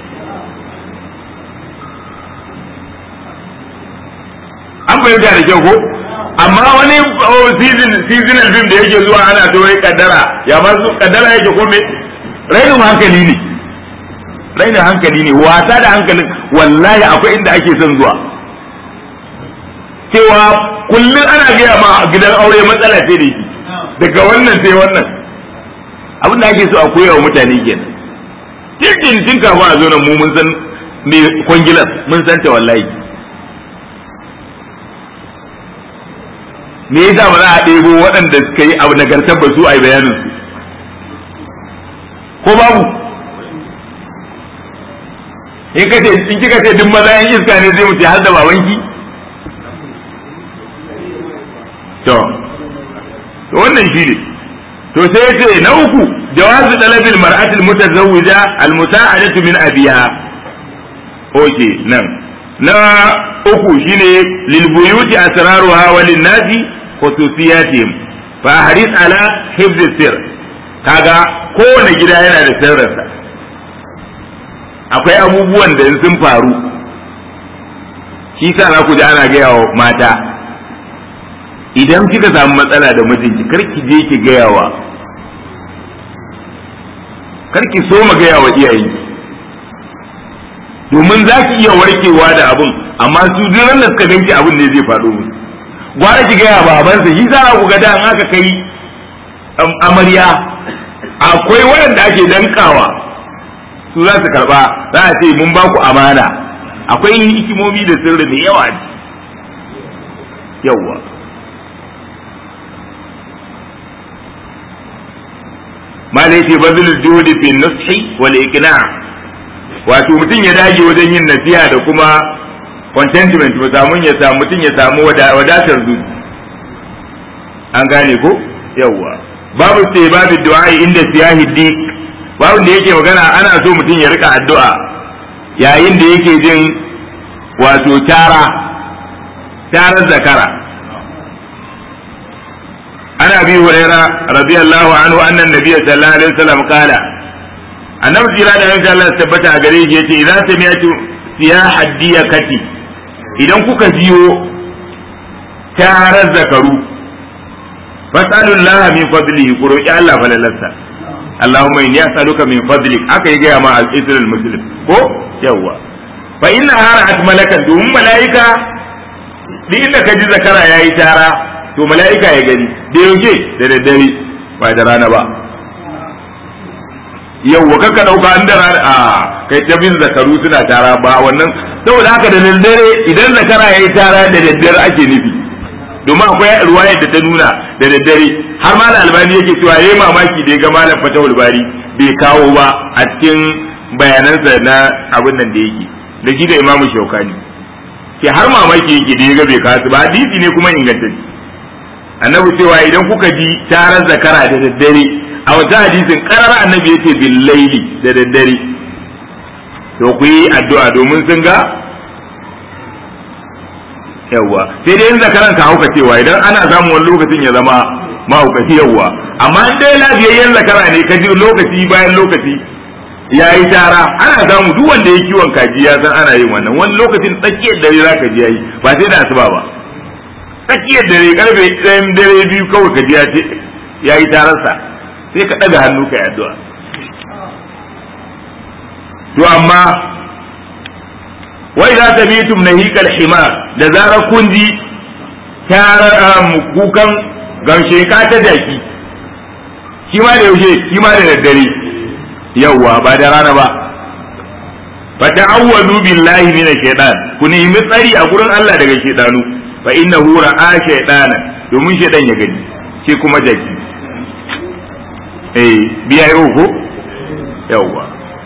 an fahimta da kyau ko amma wani seasonal film da yake zuwa ana to wai kaddara ya ma su kaddara yake ko me rainin hankali ne rainin hankali ne wasa da hankalin wallahi akwai inda ake son zuwa cewa kullum ana gaya ma gidan aure matsala ce da shi daga wannan sai wannan abin da ake so a koya wa mutane kenan tirkin tun kafin a zo nan mu mun san me kwangilas mun san ta wallahi me yasa ba za a ɗebo waɗanda suka yi abu nagartar ba su a yi bayanin su ko babu in ka ce in kika ce duk maza yan iska ne zai mu ce har da babanki to to wannan shi ne to sai ya ce na uku jawazu talabil mar'atil mutazawwija al musa'adatu min abiha oke nan na uku shine lil buyuti asraruha wa lin nasi khususiyatihim fa haris ala hifz sir kaga kowane gida yana da sirrinsa akwai abubuwan da sun faru shi sa za ku ji ana gaya wa mata idan kika samu matsala da mijinki kar ki je ki gaya wa kar ki so ma gaya wa iyayenki domin za ki iya warkewa da abun amma su duk da suka ganki abin ne zai faɗo musu gwara ki gaya babansa shi za ku ga da an aka kai amarya akwai waɗanda ake dankawa su za su karba za a ce mun ba ku amana akwai hikimomi da sirri mai yawa yawa malai ce bazul juhudi fi nushi wal iqna wato mutum ya dage wajen yin nasiha da kuma contentment mu samu ya samu mutum ya samu wadatar zuci an gane ko yawa babu ce babu du'a inda siyahi dik babu da yake magana ana so mutum ya rika addu'a yayin da yake jin wato tara tarar zakara ana bi huraira radiyallahu anhu anna nabiy sallallahu alaihi wasallam qala annabi jira da yanzu Allah tabbata a gare shi yace idan sami'tu siyaha diyakati idan kuka jiyo tarar zakaru fasalullah min fadlihi ku roki Allah falalarsa Allahumma inni as'aluka min fadlik aka yi gaya ma al-isrul muslim ko yawa fa inna hara'at malakan domin mala'ika duk inda ka ji zakara yayi tara to mala'ika ya gani da yaushe da daddare ba da rana ba yawwa kaka dauka an da rana a kai ta bin zakaru suna tara ba wannan saboda haka da daddare idan zakara yayi tara da daddare ake nufi domin akwai ruwaya da ta nuna da daddare har ma albani yake cewa yayi mamaki da ya ga malam fatahul bari bai kawo ba a cikin bayanansa na abin nan da yake da shi da imamu shaukani ke har mamaki yake da ya ga bai kawo ba hadisi ne kuma ingantacce annabi cewa idan kuka ji tarar zakara da daddare a wata hadisin karar annabi yace bil laili da daddare to ku yi addu'a domin sun ga yawwa sai dai in zakaran ka hauka cewa idan ana samun wani lokacin ya zama mahaukaci yawwa amma in dai lafiyayyen zakara ne ka ji lokaci bayan lokaci ya yi tara ana samu duk wanda ya kiwon kaji ya san ana yin wannan wani lokacin tsakiyar dare za ka ji ya yi ba sai da asuba ba tsakiyar dare karfe ɗayan dare biyu kawai ka ji ya ce ya yi tararsa sai ka ɗaga hannu ka yi addu'a to amma wai za ta bitum na hikal himar da zarar kun ji kukan gamshe ka ta jaki shi ma da yaushe shi ma da daddare yawwa ba da rana ba fa ta'awwadu billahi min shaytan ku nemi tsari a gurin Allah daga shaytanu fa innahu ra'a shaytana domin shaytan ya gani shi kuma jaki eh biya yau ko yawwa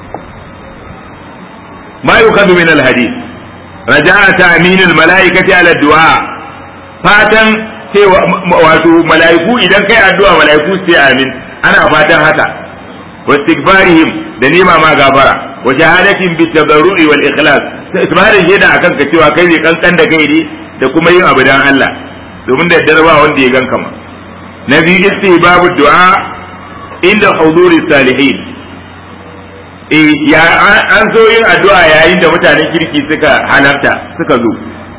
ما يؤخذ من الحديث رجاء تأمين الملائكة على الدعاء fatan sai wato mala'iku idan kai addu'a mala'iku sai amin ana fatan haka wa istighfarihim da nema ma gafara wa shahadatin bi tadarru'i wal ikhlas sai isbarin shaida akan ka cewa kai ne kankan da kai ne da kuma yin abu dan Allah domin da darba wanda ya ganka ma na biyu istihbabu du'a inda huduri salihin ya an so yin addu'a yayin da mutanen kirki suka halarta suka zo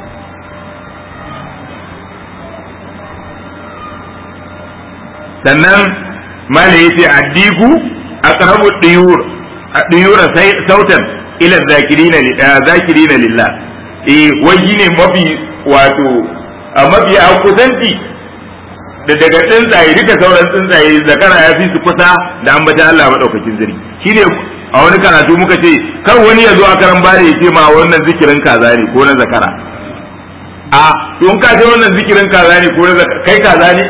sannan mala ya ce addiku aqrabu diyur diyura sautan ila zakirina zakirina lillah eh wai ne mafi wato a mafi a kusanci da daga tsuntsaye duka sauran tsuntsaye zakara ya fi su kusa da ambata Allah madaukakin zari shine a wani karatu muka ce kar wani ya zo a karan bare ya ce ma wannan zikirin kaza ne ko na zakara a to in ka ce wannan zikirin kaza ne ko na kai kaza ne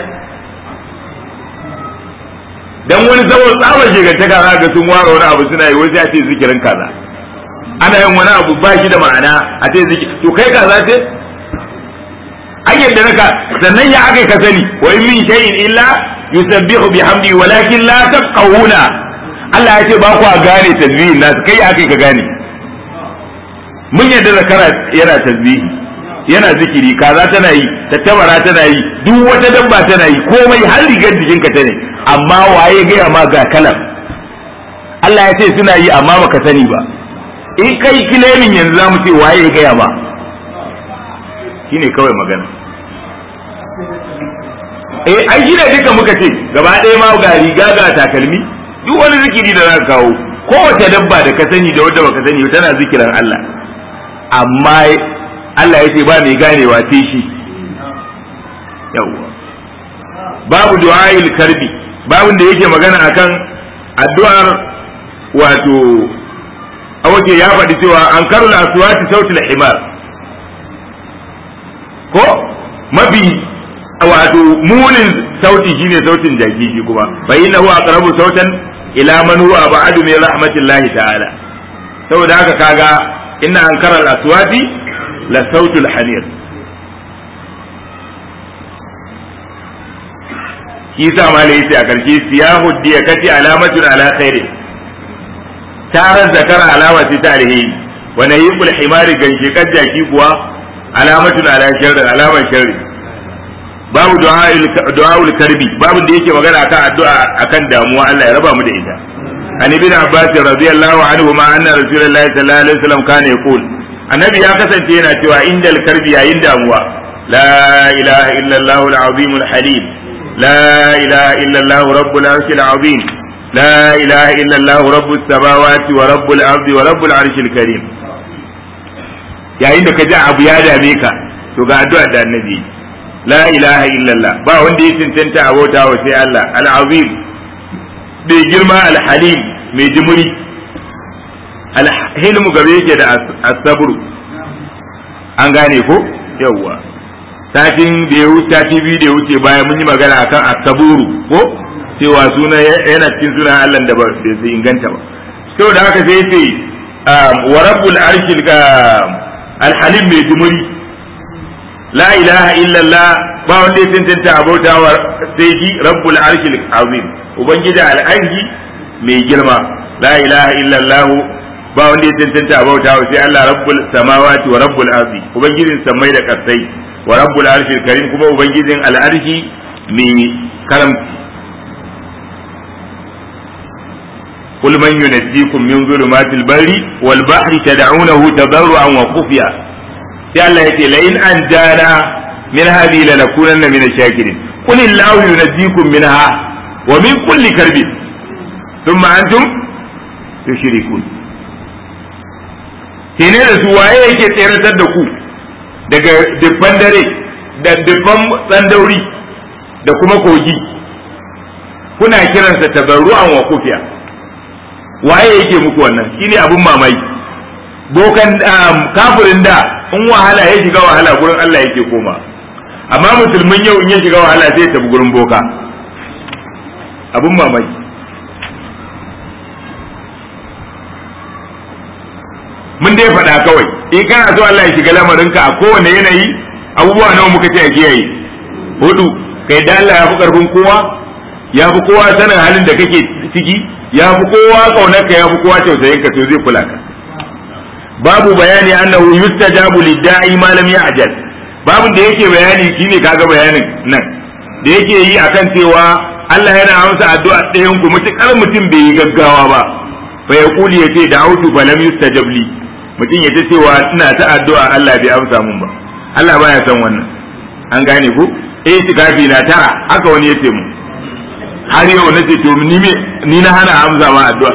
dan wani saboda tsabar shigantaka za ga sun ware wani abu suna yi wasu ya ce zikirin kaza ana yin wani abu ba shi da ma'ana a ce zikir to kai kaza ce an yadda naka sannan ya aka ka sani wa in min shay'in illa yusabbihu bihamdi walakin la tafqahuna Allah ya ce ba ku gane tasbihin nasu kai aka ka gane mun yadda zakara yana tasbihi yana zikiri kaza tana yi tattabara tana yi duk wata dabba tana yi komai har rigar jikinka ta ne amma waye gaya ma ga kalam Allah ya ce suna yi amma baka sani ba in kai kilemin yanzu za mu ce waye ya gaya ma shine kawai magana eh ai shi ne duka muka ce gaba ɗaya ma ga riga ga takalmi duk wani zikiri da za ka kawo kowace dabba da ka sani da wadda baka sani tana zikirin Allah amma Allah ya ce ba mai ganewa sai shi yawwa babu du'a'il karbi babun da yake magana akan addu'ar wato awake ya faɗi cewa an karula aswati sautil himar ko mafi wato munin sauti shine sautin jaki shi kuma fa innahu aqrabu sautan ila man huwa ba'adu min rahmatillahi ta'ala saboda haka kaga inna ankara al-aswati la sautul hamir shi sa malai yace a karshe siyahu diya kati alamatun ala khairi tarar zakara alama ce ta alheri wa nahiqul himari ganshi jaki kuwa alamatun ala sharri alamar sharri babu du'a'ul karbi babu da yake magana akan addu'a akan damuwa Allah ya raba mu da ita an ibn abbas radiyallahu anhu ma anna rasulullahi sallallahu alaihi wasallam kana yaqul annabi ya kasance yana cewa indal karbi yayin damuwa la ilaha illa allah al-azim al-halim la ilaha illa allah rabbul arshil azim la ilaha illa allah rabbus samawati wa rabbul ardi wa rabbul arshil karim yayin da ka ji abu ya dame ka to ga addu'a da annabi la ilaha illallah ba wanda ya cancanta abota wa sai Allah al-azim bai girma al-halim mai jimuri al-hilmu gabe yake da as-sabr an gane ko yawwa satin da ya wuce sati biyu da ya wuce bayan mun yi magana akan asaburu ko cewa suna yana cikin sunan Allah da ba su inganta ba saboda haka sai ya ce wa rabbul arshil alhalim mai jumuri la ilaha illallah ba wanda ya tantance abautawa sai shi rabbul arshil azim ubangiji al'arshi mai girma la ilaha illallah ba wanda ya tantance abautawa sai Allah rabbul samawati wa rabbul ardi ubangijin samai da kasai wa rabbul arshil karim kuma ubangijin al'arshi mai karamci قل من ينجيكم من ظلمات البر والبحر تدعونه تضرعا وخفيا sai Allah yake la in an jana min hadi la nakunanna min ash-shakirin qul illahu yunajjikum minha wa min kulli karbin thumma antum tushrikun kene da su waye yake tseratar da ku daga dubban dare da dubban tsandauri da kuma kogi kuna kiransa tabarru'an wa kufiya waye yake muku wannan shine abun mamaki bokan kafirin da in wahala ya shiga wahala gurin Allah yake koma amma musulmin yau in ya shiga wahala zai tafi gurin boka abun mamaki mun dai faɗa kawai in kana so Allah ya shiga lamarinka a kowane yanayi abubuwa nawa muka ce a kiyaye hudu kai da Allah ya fi karfin kowa ya fi kowa sanin halin da kake ciki ya fi kowa kaunarka ya fi kowa tausayin ka to zai kula ka babu bayani annahu yustajabu lidda'i ma lam ya'jal babu da yake bayani shine kaga bayanin nan da yake yi akan cewa Allah yana amsa addu'a ɗayan ku mutukar mutum bai yi gaggawa ba fa ya kuli yace da'utu fa lam yustajab li mutum ya ta cewa ina ta addu'a Allah bai amsa mun ba Allah baya son wannan an gane ku eh tikafi na tara haka wani yace mu har yau na ce to ni me ni na hana amsa ma addu'a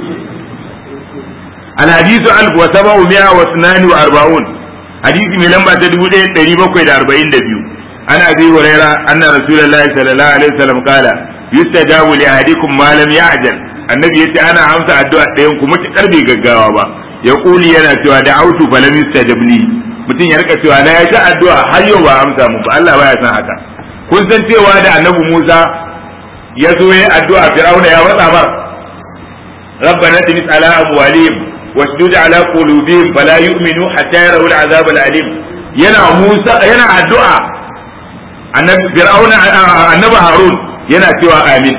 الحديث ألف وسبعمائة واثنان وأربعون حديث من لما تدبود تريبا كويد أربعين دبيو أنا أبي هريرة أن رسول الله صلى الله عليه وسلم قال يستجاب لأحدكم ما لم يعجل النبي يتي أنا أمسى الدعاء تيمكم متقربي قاقاوا يقول ينا سوى دعوت فلم يستجب لي mutum ya rika cewa na ya ji addu'a har yau ba amsa mu ba Allah baya san haka kun san cewa da annabi Musa ya zo ya addu'a Fir'auna ya watsa mar ربنا تمس على أموالهم واشدد على قلوبهم فلا يؤمنوا حتى يروا العذاب الأليم ينا موسى ينا الدعاء النبي فرعون النبي هارون ينا سوى آمين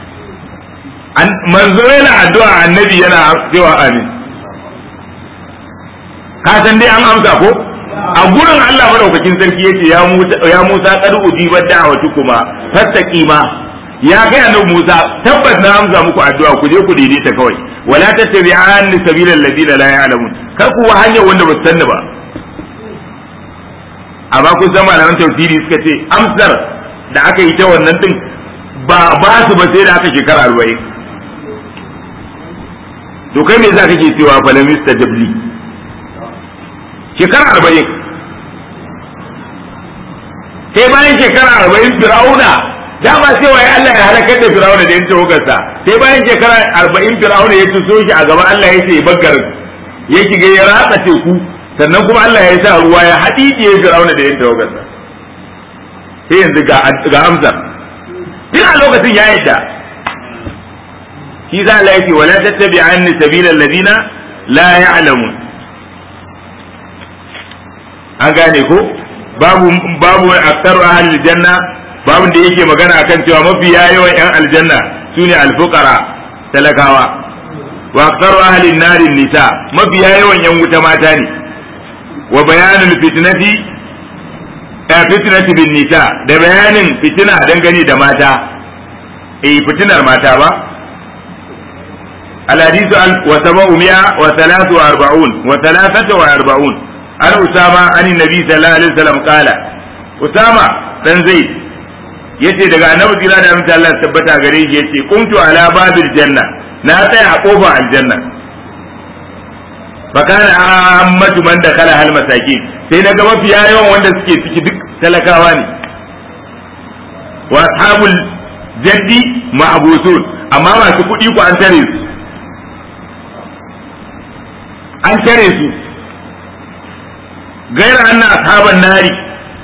manzo yana addu'a annabi yana cewa amin ka san dai an amsa ko a gurin Allah madaukakin sarki yace ya Musa ya Musa qad ujiba da'watukuma fastaqima ya ga annabi Musa tabbas na amsa muku addu'a ku je ku daidaita kawai wala tattabi'an sabilal ladina la ya'lamun kar ku wa hanyar wanda ba su sanni ba amma kun san malaman tafsiri suka ce amsar da aka yi ta wannan din ba ba su ba sai da aka shekara arba'in to kai me za kake cewa falam yustajabli shekara arba'in sai bayan shekara arba'in fir'auna dama cewa ya Allah ya halakar da Fir'auna da yanke hukarsa sai bayan shekara arba'in Fir'auna ya tuso shi a gaban Allah ya ce baggar ya shiga ya ratsa teku sannan kuma Allah ya sa ruwa ya haɗiɗe Fir'auna da yanke hukarsa sai yanzu ga amsa duk a lokacin ya yadda shi za Allah ya ce wala tattabi'anni sabilal ladina la ya'lamun an gane ko babu babu aktaru ahlil janna babin da yake magana akan cewa mafi yawan yan aljanna sune alfuqara talakawa wa aktaru ahli nari nisa mafi yawan yan wuta mata ne wa bayanul fitnati ya fitnati bin nisa da bayanin fitina dangane da mata eh fitinar mata ba الحديث وسبعمائة وثلاث وأربعون وثلاثة وأربعون عن أسامة عن النبي صلى الله عليه وسلم قال أسامة بن زيد yace daga annabi kira da amince Allah tabbata gare shi yace kuntu ala babil janna na tsaya a kofar aljanna fa kana ammatu man dakhala hal masakin sai na ga mafiya yawan wanda suke ciki duk talakawa ne wa ashabul jaddi ma'busun amma masu kuɗi ku an tare su an tare su gaira anna ashaban nari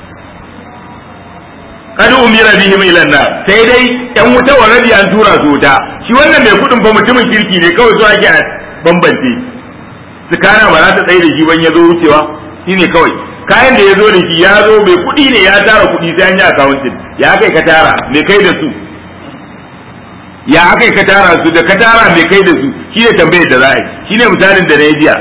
kad umira bihim ila nar sai dai yan wuta already an tura su wuta shi wannan mai kudin fa mutumin kirki ne kawai zuwa ake bambance tsakana ba za ta tsaye da shi ban ya zo wucewa shine kawai kayan da ya zo da shi ya zo mai kudi ne ya tara kudi sai an yi accounting ya kai ka tara mai kai da su ya kai ka tara su da ka tara mai kai da su shi ne tambayar da za a yi shi ne misalin da na yi jiya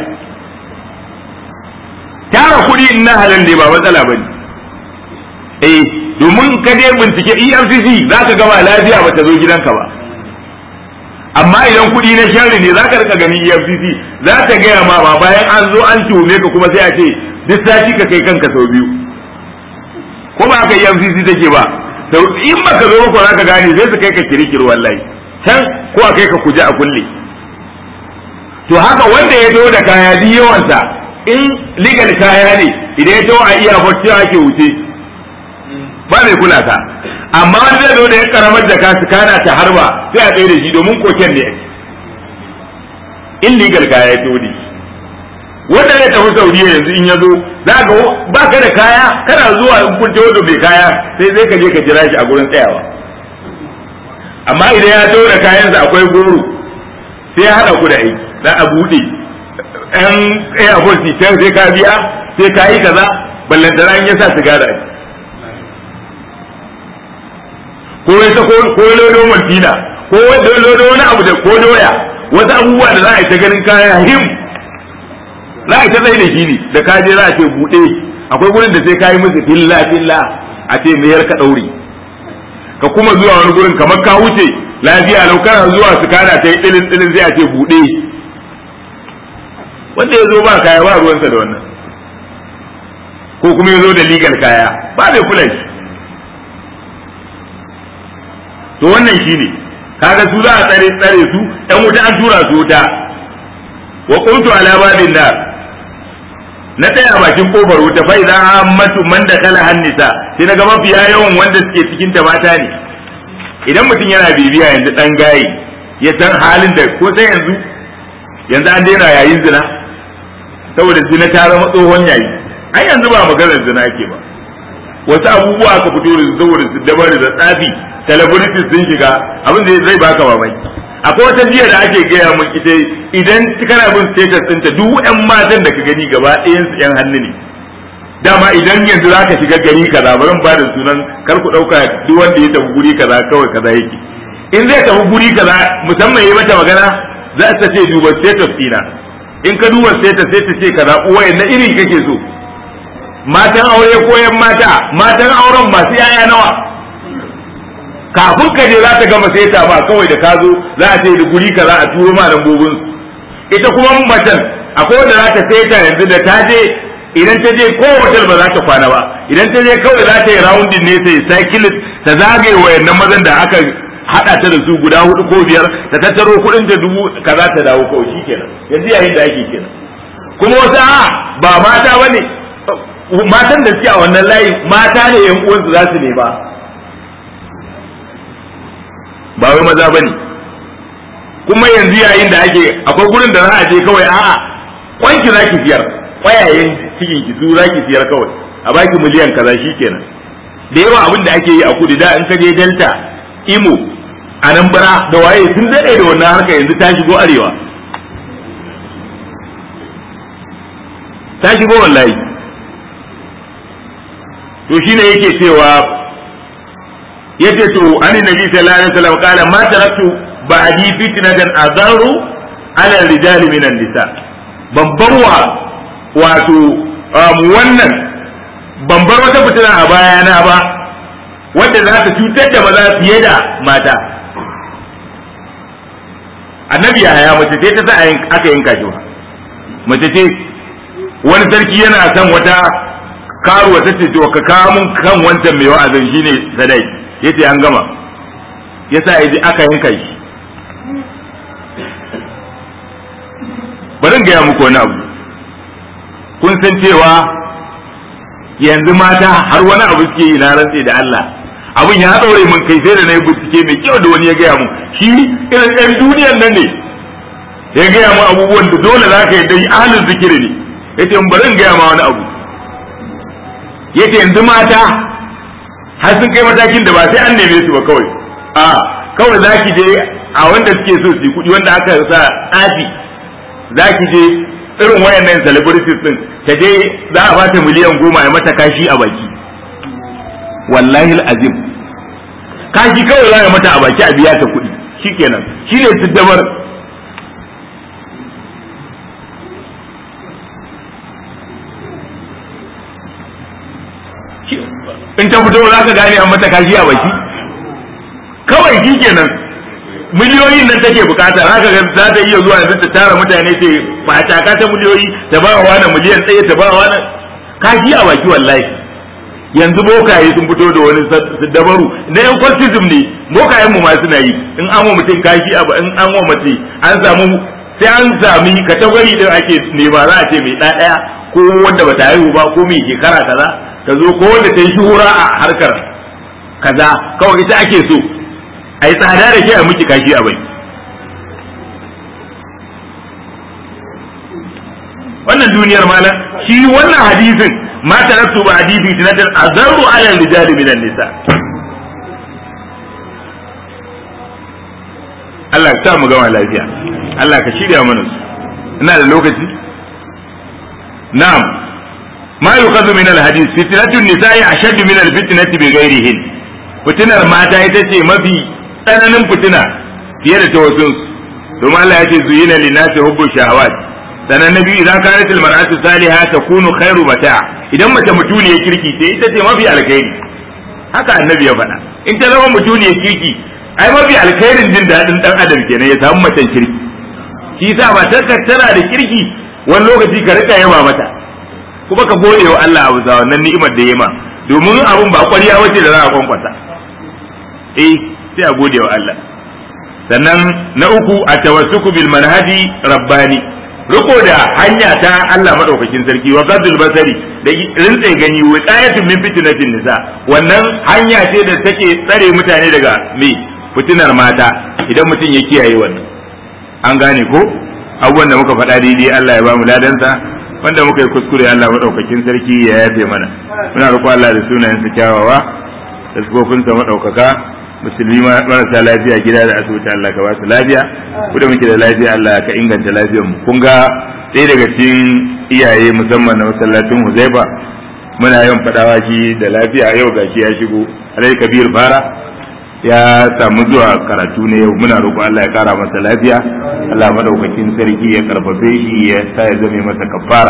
tara kudi in na halal ne ba matsala ba ne eh domin ka je bincike EFCC za ka gama lafiya ba ta zo gidanka ba amma idan kuɗi na sharri ne za ka rika ganin EFCC za ta gaya ma ba bayan an zo an tuhume ka kuma sai a ce duk sati ka kai kanka sau biyu ko ba haka EFCC take ba to in baka zo ba za ka gane sai su kai ka kirkir wallahi can ko a kai ka kuje a kulle to haka wanda ya zo da kaya duk yawansa in legal kaya ne idan ya zo a iya cewa ake wuce ba mai kula ka amma wani zai zo da ya karamar da ka kana ta harba sai a tsaye da shi domin koken ne illegal kaya ya todi wanda zai tafi saudiya yanzu in ya zo za ka ba ka da kaya kana zuwa in kun tawo da mai kaya sai zai ka je ka jira shi a gurin tsayawa amma idan ya tawo da kayansa akwai goro sai ya haɗa ku da aiki za a buɗe ɗan airport sai ka biya sai ka yi kaza ballantana in ya sa sigara ko ya ta ko lodo maltina ko wanda lodo wani abu da ko doya wasu abubuwa da za a yi ta ganin kaya him za a yi ta tsaye da shi ne da ka je za a ce buɗe akwai gurin da sai ka yi musu filla filla a ce mayar ka ɗauri ka kuma zuwa wani gurin kamar ka wuce lafiya lau kana zuwa su kana ta yi ɗilin ɗilin sai a ce buɗe wanda ya zo ba kaya ba ruwansa da wannan ko kuma ya zo da legal kaya ba bai kula shi to wannan shine kaga su za a tsare tsare su ɗan wuta an tura su wuta wa qultu ala babin nar na tsaya bakin kofar wuta fa idan ammatu man da kala hannisa sai naga mafiya yawan wanda suke cikin ta mata ne idan mutum yana bibiya yanzu dan gaye ya san halin da ko sai yanzu yanzu an daina yayin zina saboda zina ta zama tsohon yayi ai yanzu ba maganar zina ke ba wasu abubuwa aka fito da saboda su dabar da tsafi celebrities sun shiga abin da zai baka mamaki akwai wata jiya da ake gaya mun ita idan kana bin status ɗinta duk ƴan matan da ka gani gaba ɗayan su ƴan hannu ne dama idan yanzu zaka shiga gari kaza ba zan bada sunan kar ku ɗauka duk wanda ya tafi guri kaza kawai kaza yake in zai tafi guri kaza musamman yayi mata magana za ta ce duba status ɗina in ka duba status sai ta ce kaza uwaye na irin kake so matan aure ko ƴan mata matan auren masu 'ya'ya nawa kafin ka je za ta gama sai ta ba kawai da ka zo za a ce da guri ka za a turo ma lambobin ita kuma macen akwai wanda za ta sai ta yanzu da ta je idan ta je ko hotel ba za ta kwana ba idan ta je kawai za ta yi roundin ne sai cyclist ta zagaye wayannan mazan da aka hada ta da su guda hudu ko biyar ta tattaro kudin ta dubu kaza ta dawo kawai shikenan yanzu yayin da ake kenan kuma wasu a ba mata bane matan da suke a wannan layi mata ne yan uwansu za su nema ba wai maza bane kuma yanzu yayin da ake akwai gurin da za a je kawai a'a kwanki za ki siyar kwayayen cikin ki su za ki siyar kawai a baki miliyan kaza kenan da yawa abin da ake yi a kudu da in ka je delta imo a nan bara da waye sun daɗe da wannan harka yanzu ta shigo arewa ta shigo wallahi to shine yake cewa yace to ani nabi sallallahu alaihi wasallam kala ma taraktu ba'di fitnatan adaru ala rijal min nisa babbar wa wato wannan ban bar wata fitina a bayana ba wanda za ta cutar da maza fiye da mata annabi ya haya mace ce ta sa aka yanka shi mace ce wani sarki yana son wata karuwa ta ce to ka kawo mun kan wancan mai wa'azin shine sadai yace an gama yasa yaji aka yanka shi bari gaya muku wani abu kun san cewa yanzu mata har wani abu suke yi na rantse da Allah abin ya ɗaure min kai sai da na yi bincike mai kyau da wani ya gaya mun shi irin ɗan duniyan nan ne ya gaya mun abubuwan da dole za ka yi dai ahalin zikiri ne yace bari in gaya ma wani abu yace yanzu mata har sun kai matakin da ba sai an neme su ba kawai a kawai za ki je a wanda suke so su yi kuɗi wanda aka sa tsafi za ki je irin wayannan celebrities din ta je za a bata miliyan goma ya mata kashi a baki wallahi azim kashi kawai za a mata a baki a biya ta kuɗi shikenan shi ne su dabar in ta fito za ka gane an mata kashi a baki kawai shi kenan miliyoyin nan take bukata za ka za ta iya zuwa yanzu ta tara mutane ce ba ta ta miliyoyi ta ba wa wani miliyan ɗaya ta ba wa wani kashi a baki wallahi yanzu bokaye sun fito da wani dabaru na yan cultism ne bokayen mu ma suna yi in an wa mutum kashi a in an wa mace an samu sai an sami katagwari din ake nema za a ce mai ɗaya ko wanda ba ta haihu ba ko mai shekara kaza ka zo ko wanda ta yi shuhura a harkar kaza kawai ita ake so a yi tsada da ke a miki kashi a bai wannan duniyar malam shi wannan hadisin ma taraktu ba hadisi tinatan azarru ala rijali minan nisa Allah ka sa mu gama lafiya Allah ka shirya mana su ina da lokaci na'am ma yuqadu min al-hadith fitnatun nisa'i ashaddu min al-fitnati bi ghairihin fitinar mata ita ce mafi tsananin fitina fiye da ta wasu domin Allah ya ce zuyina linnasi hubbu shahawat sanan nabi idan kanat al-mar'atu salihah takunu khairu mata' idan mace mutuniyar kirki ce ita ce mafi alkhairi haka annabi ya faɗa in ta zama mutuniyar kirki ai mafi alkhairin jin daɗin ɗan adam kenan ya samu macen kirki shi yasa ba ta tana da kirki wani lokaci ka rika yaba mata kuma ka gode wa Allah abu za wannan ni'imar da yema domin abun ba ƙwarya wace da za a kwankwasa eh sai a gode wa Allah sannan na uku a tawassuku bil manhaji rabbani riko da hanya ta Allah madaukakin sarki wa qadul basari da rintse gani wiqayatun min fitnatin nisa wannan hanya ce da take tsare mutane daga me fitinar mata idan mutum ya kiyaye wannan an gane ko abubuwan da muka faɗa daidai Allah ya bamu ladansa wanda muka yi kuskure Allah madaukakin sarki ya yafe mana muna roƙo Allah da sunayensa kyawawa da sifofinsa madaukaka musulmi marasa lafiya gida da asibiti Allah ka ba su lafiya ku da muke da lafiya Allah ka inganta lafiyar mu kun ga ɗaya daga cikin iyaye musamman na masallacin Huzaifa muna yawan fadawa shi da lafiya yau gashi ya shigo Alai Kabir Fara ya samu zuwa karatu ne yau muna roƙo Allah ya kara masa lafiya Allah madaukakin sarki ya karfafe shi ya sa ya zame masa kafara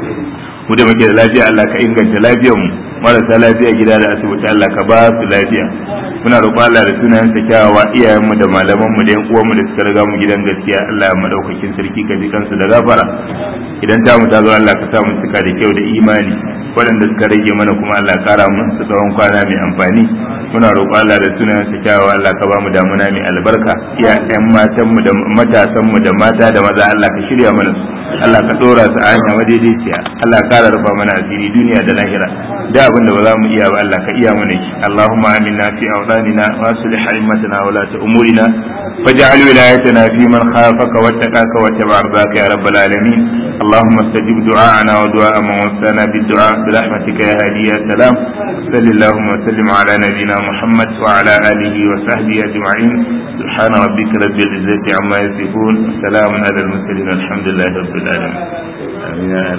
mu da muke da lafiya Allah ka inganta lafiyar mu marasa lafiya gida da asibiti Allah ka ba su lafiya muna roƙon Allah da sunayen sa kyawawa iyayen mu da malaman mu da yan uwan mu da suka riga mu gidan gaskiya Allah ya madaukakin sarki ka ji kansu da gafara idan ta mu ta zo Allah ka sa mu cika da kyau da imani waɗanda suka rage mana kuma Allah kara mu su tsawon kwana mai amfani muna roƙon Allah da sunayen sa kyawawa Allah ka ba mu damuna mai albarka iya ƴan matan mu da matasan mu da mata da maza Allah ka shirya mana su Allah ka dora su a hanya madaidaiciya Allah ka kara rufa mana asiri duniya da lahira da abin da ba za mu iya ba Allah ka iya mana shi Allahumma aminna fi awdanina wa aslih a'immatana wa la umurina waj'al wilayatana fi man khafaka wattaqaka wa tabaraka ya rabbal alamin اللهم استجب دعاءنا ودعاء من وفانا بالدعاء برحمتك يا هادي يا سلام صل اللهم وسلم على نبينا محمد وعلى اله وصحبه اجمعين سبحان ربك رب العزه عما يصفون وسلام على المرسلين الحمد لله رب العالمين آمين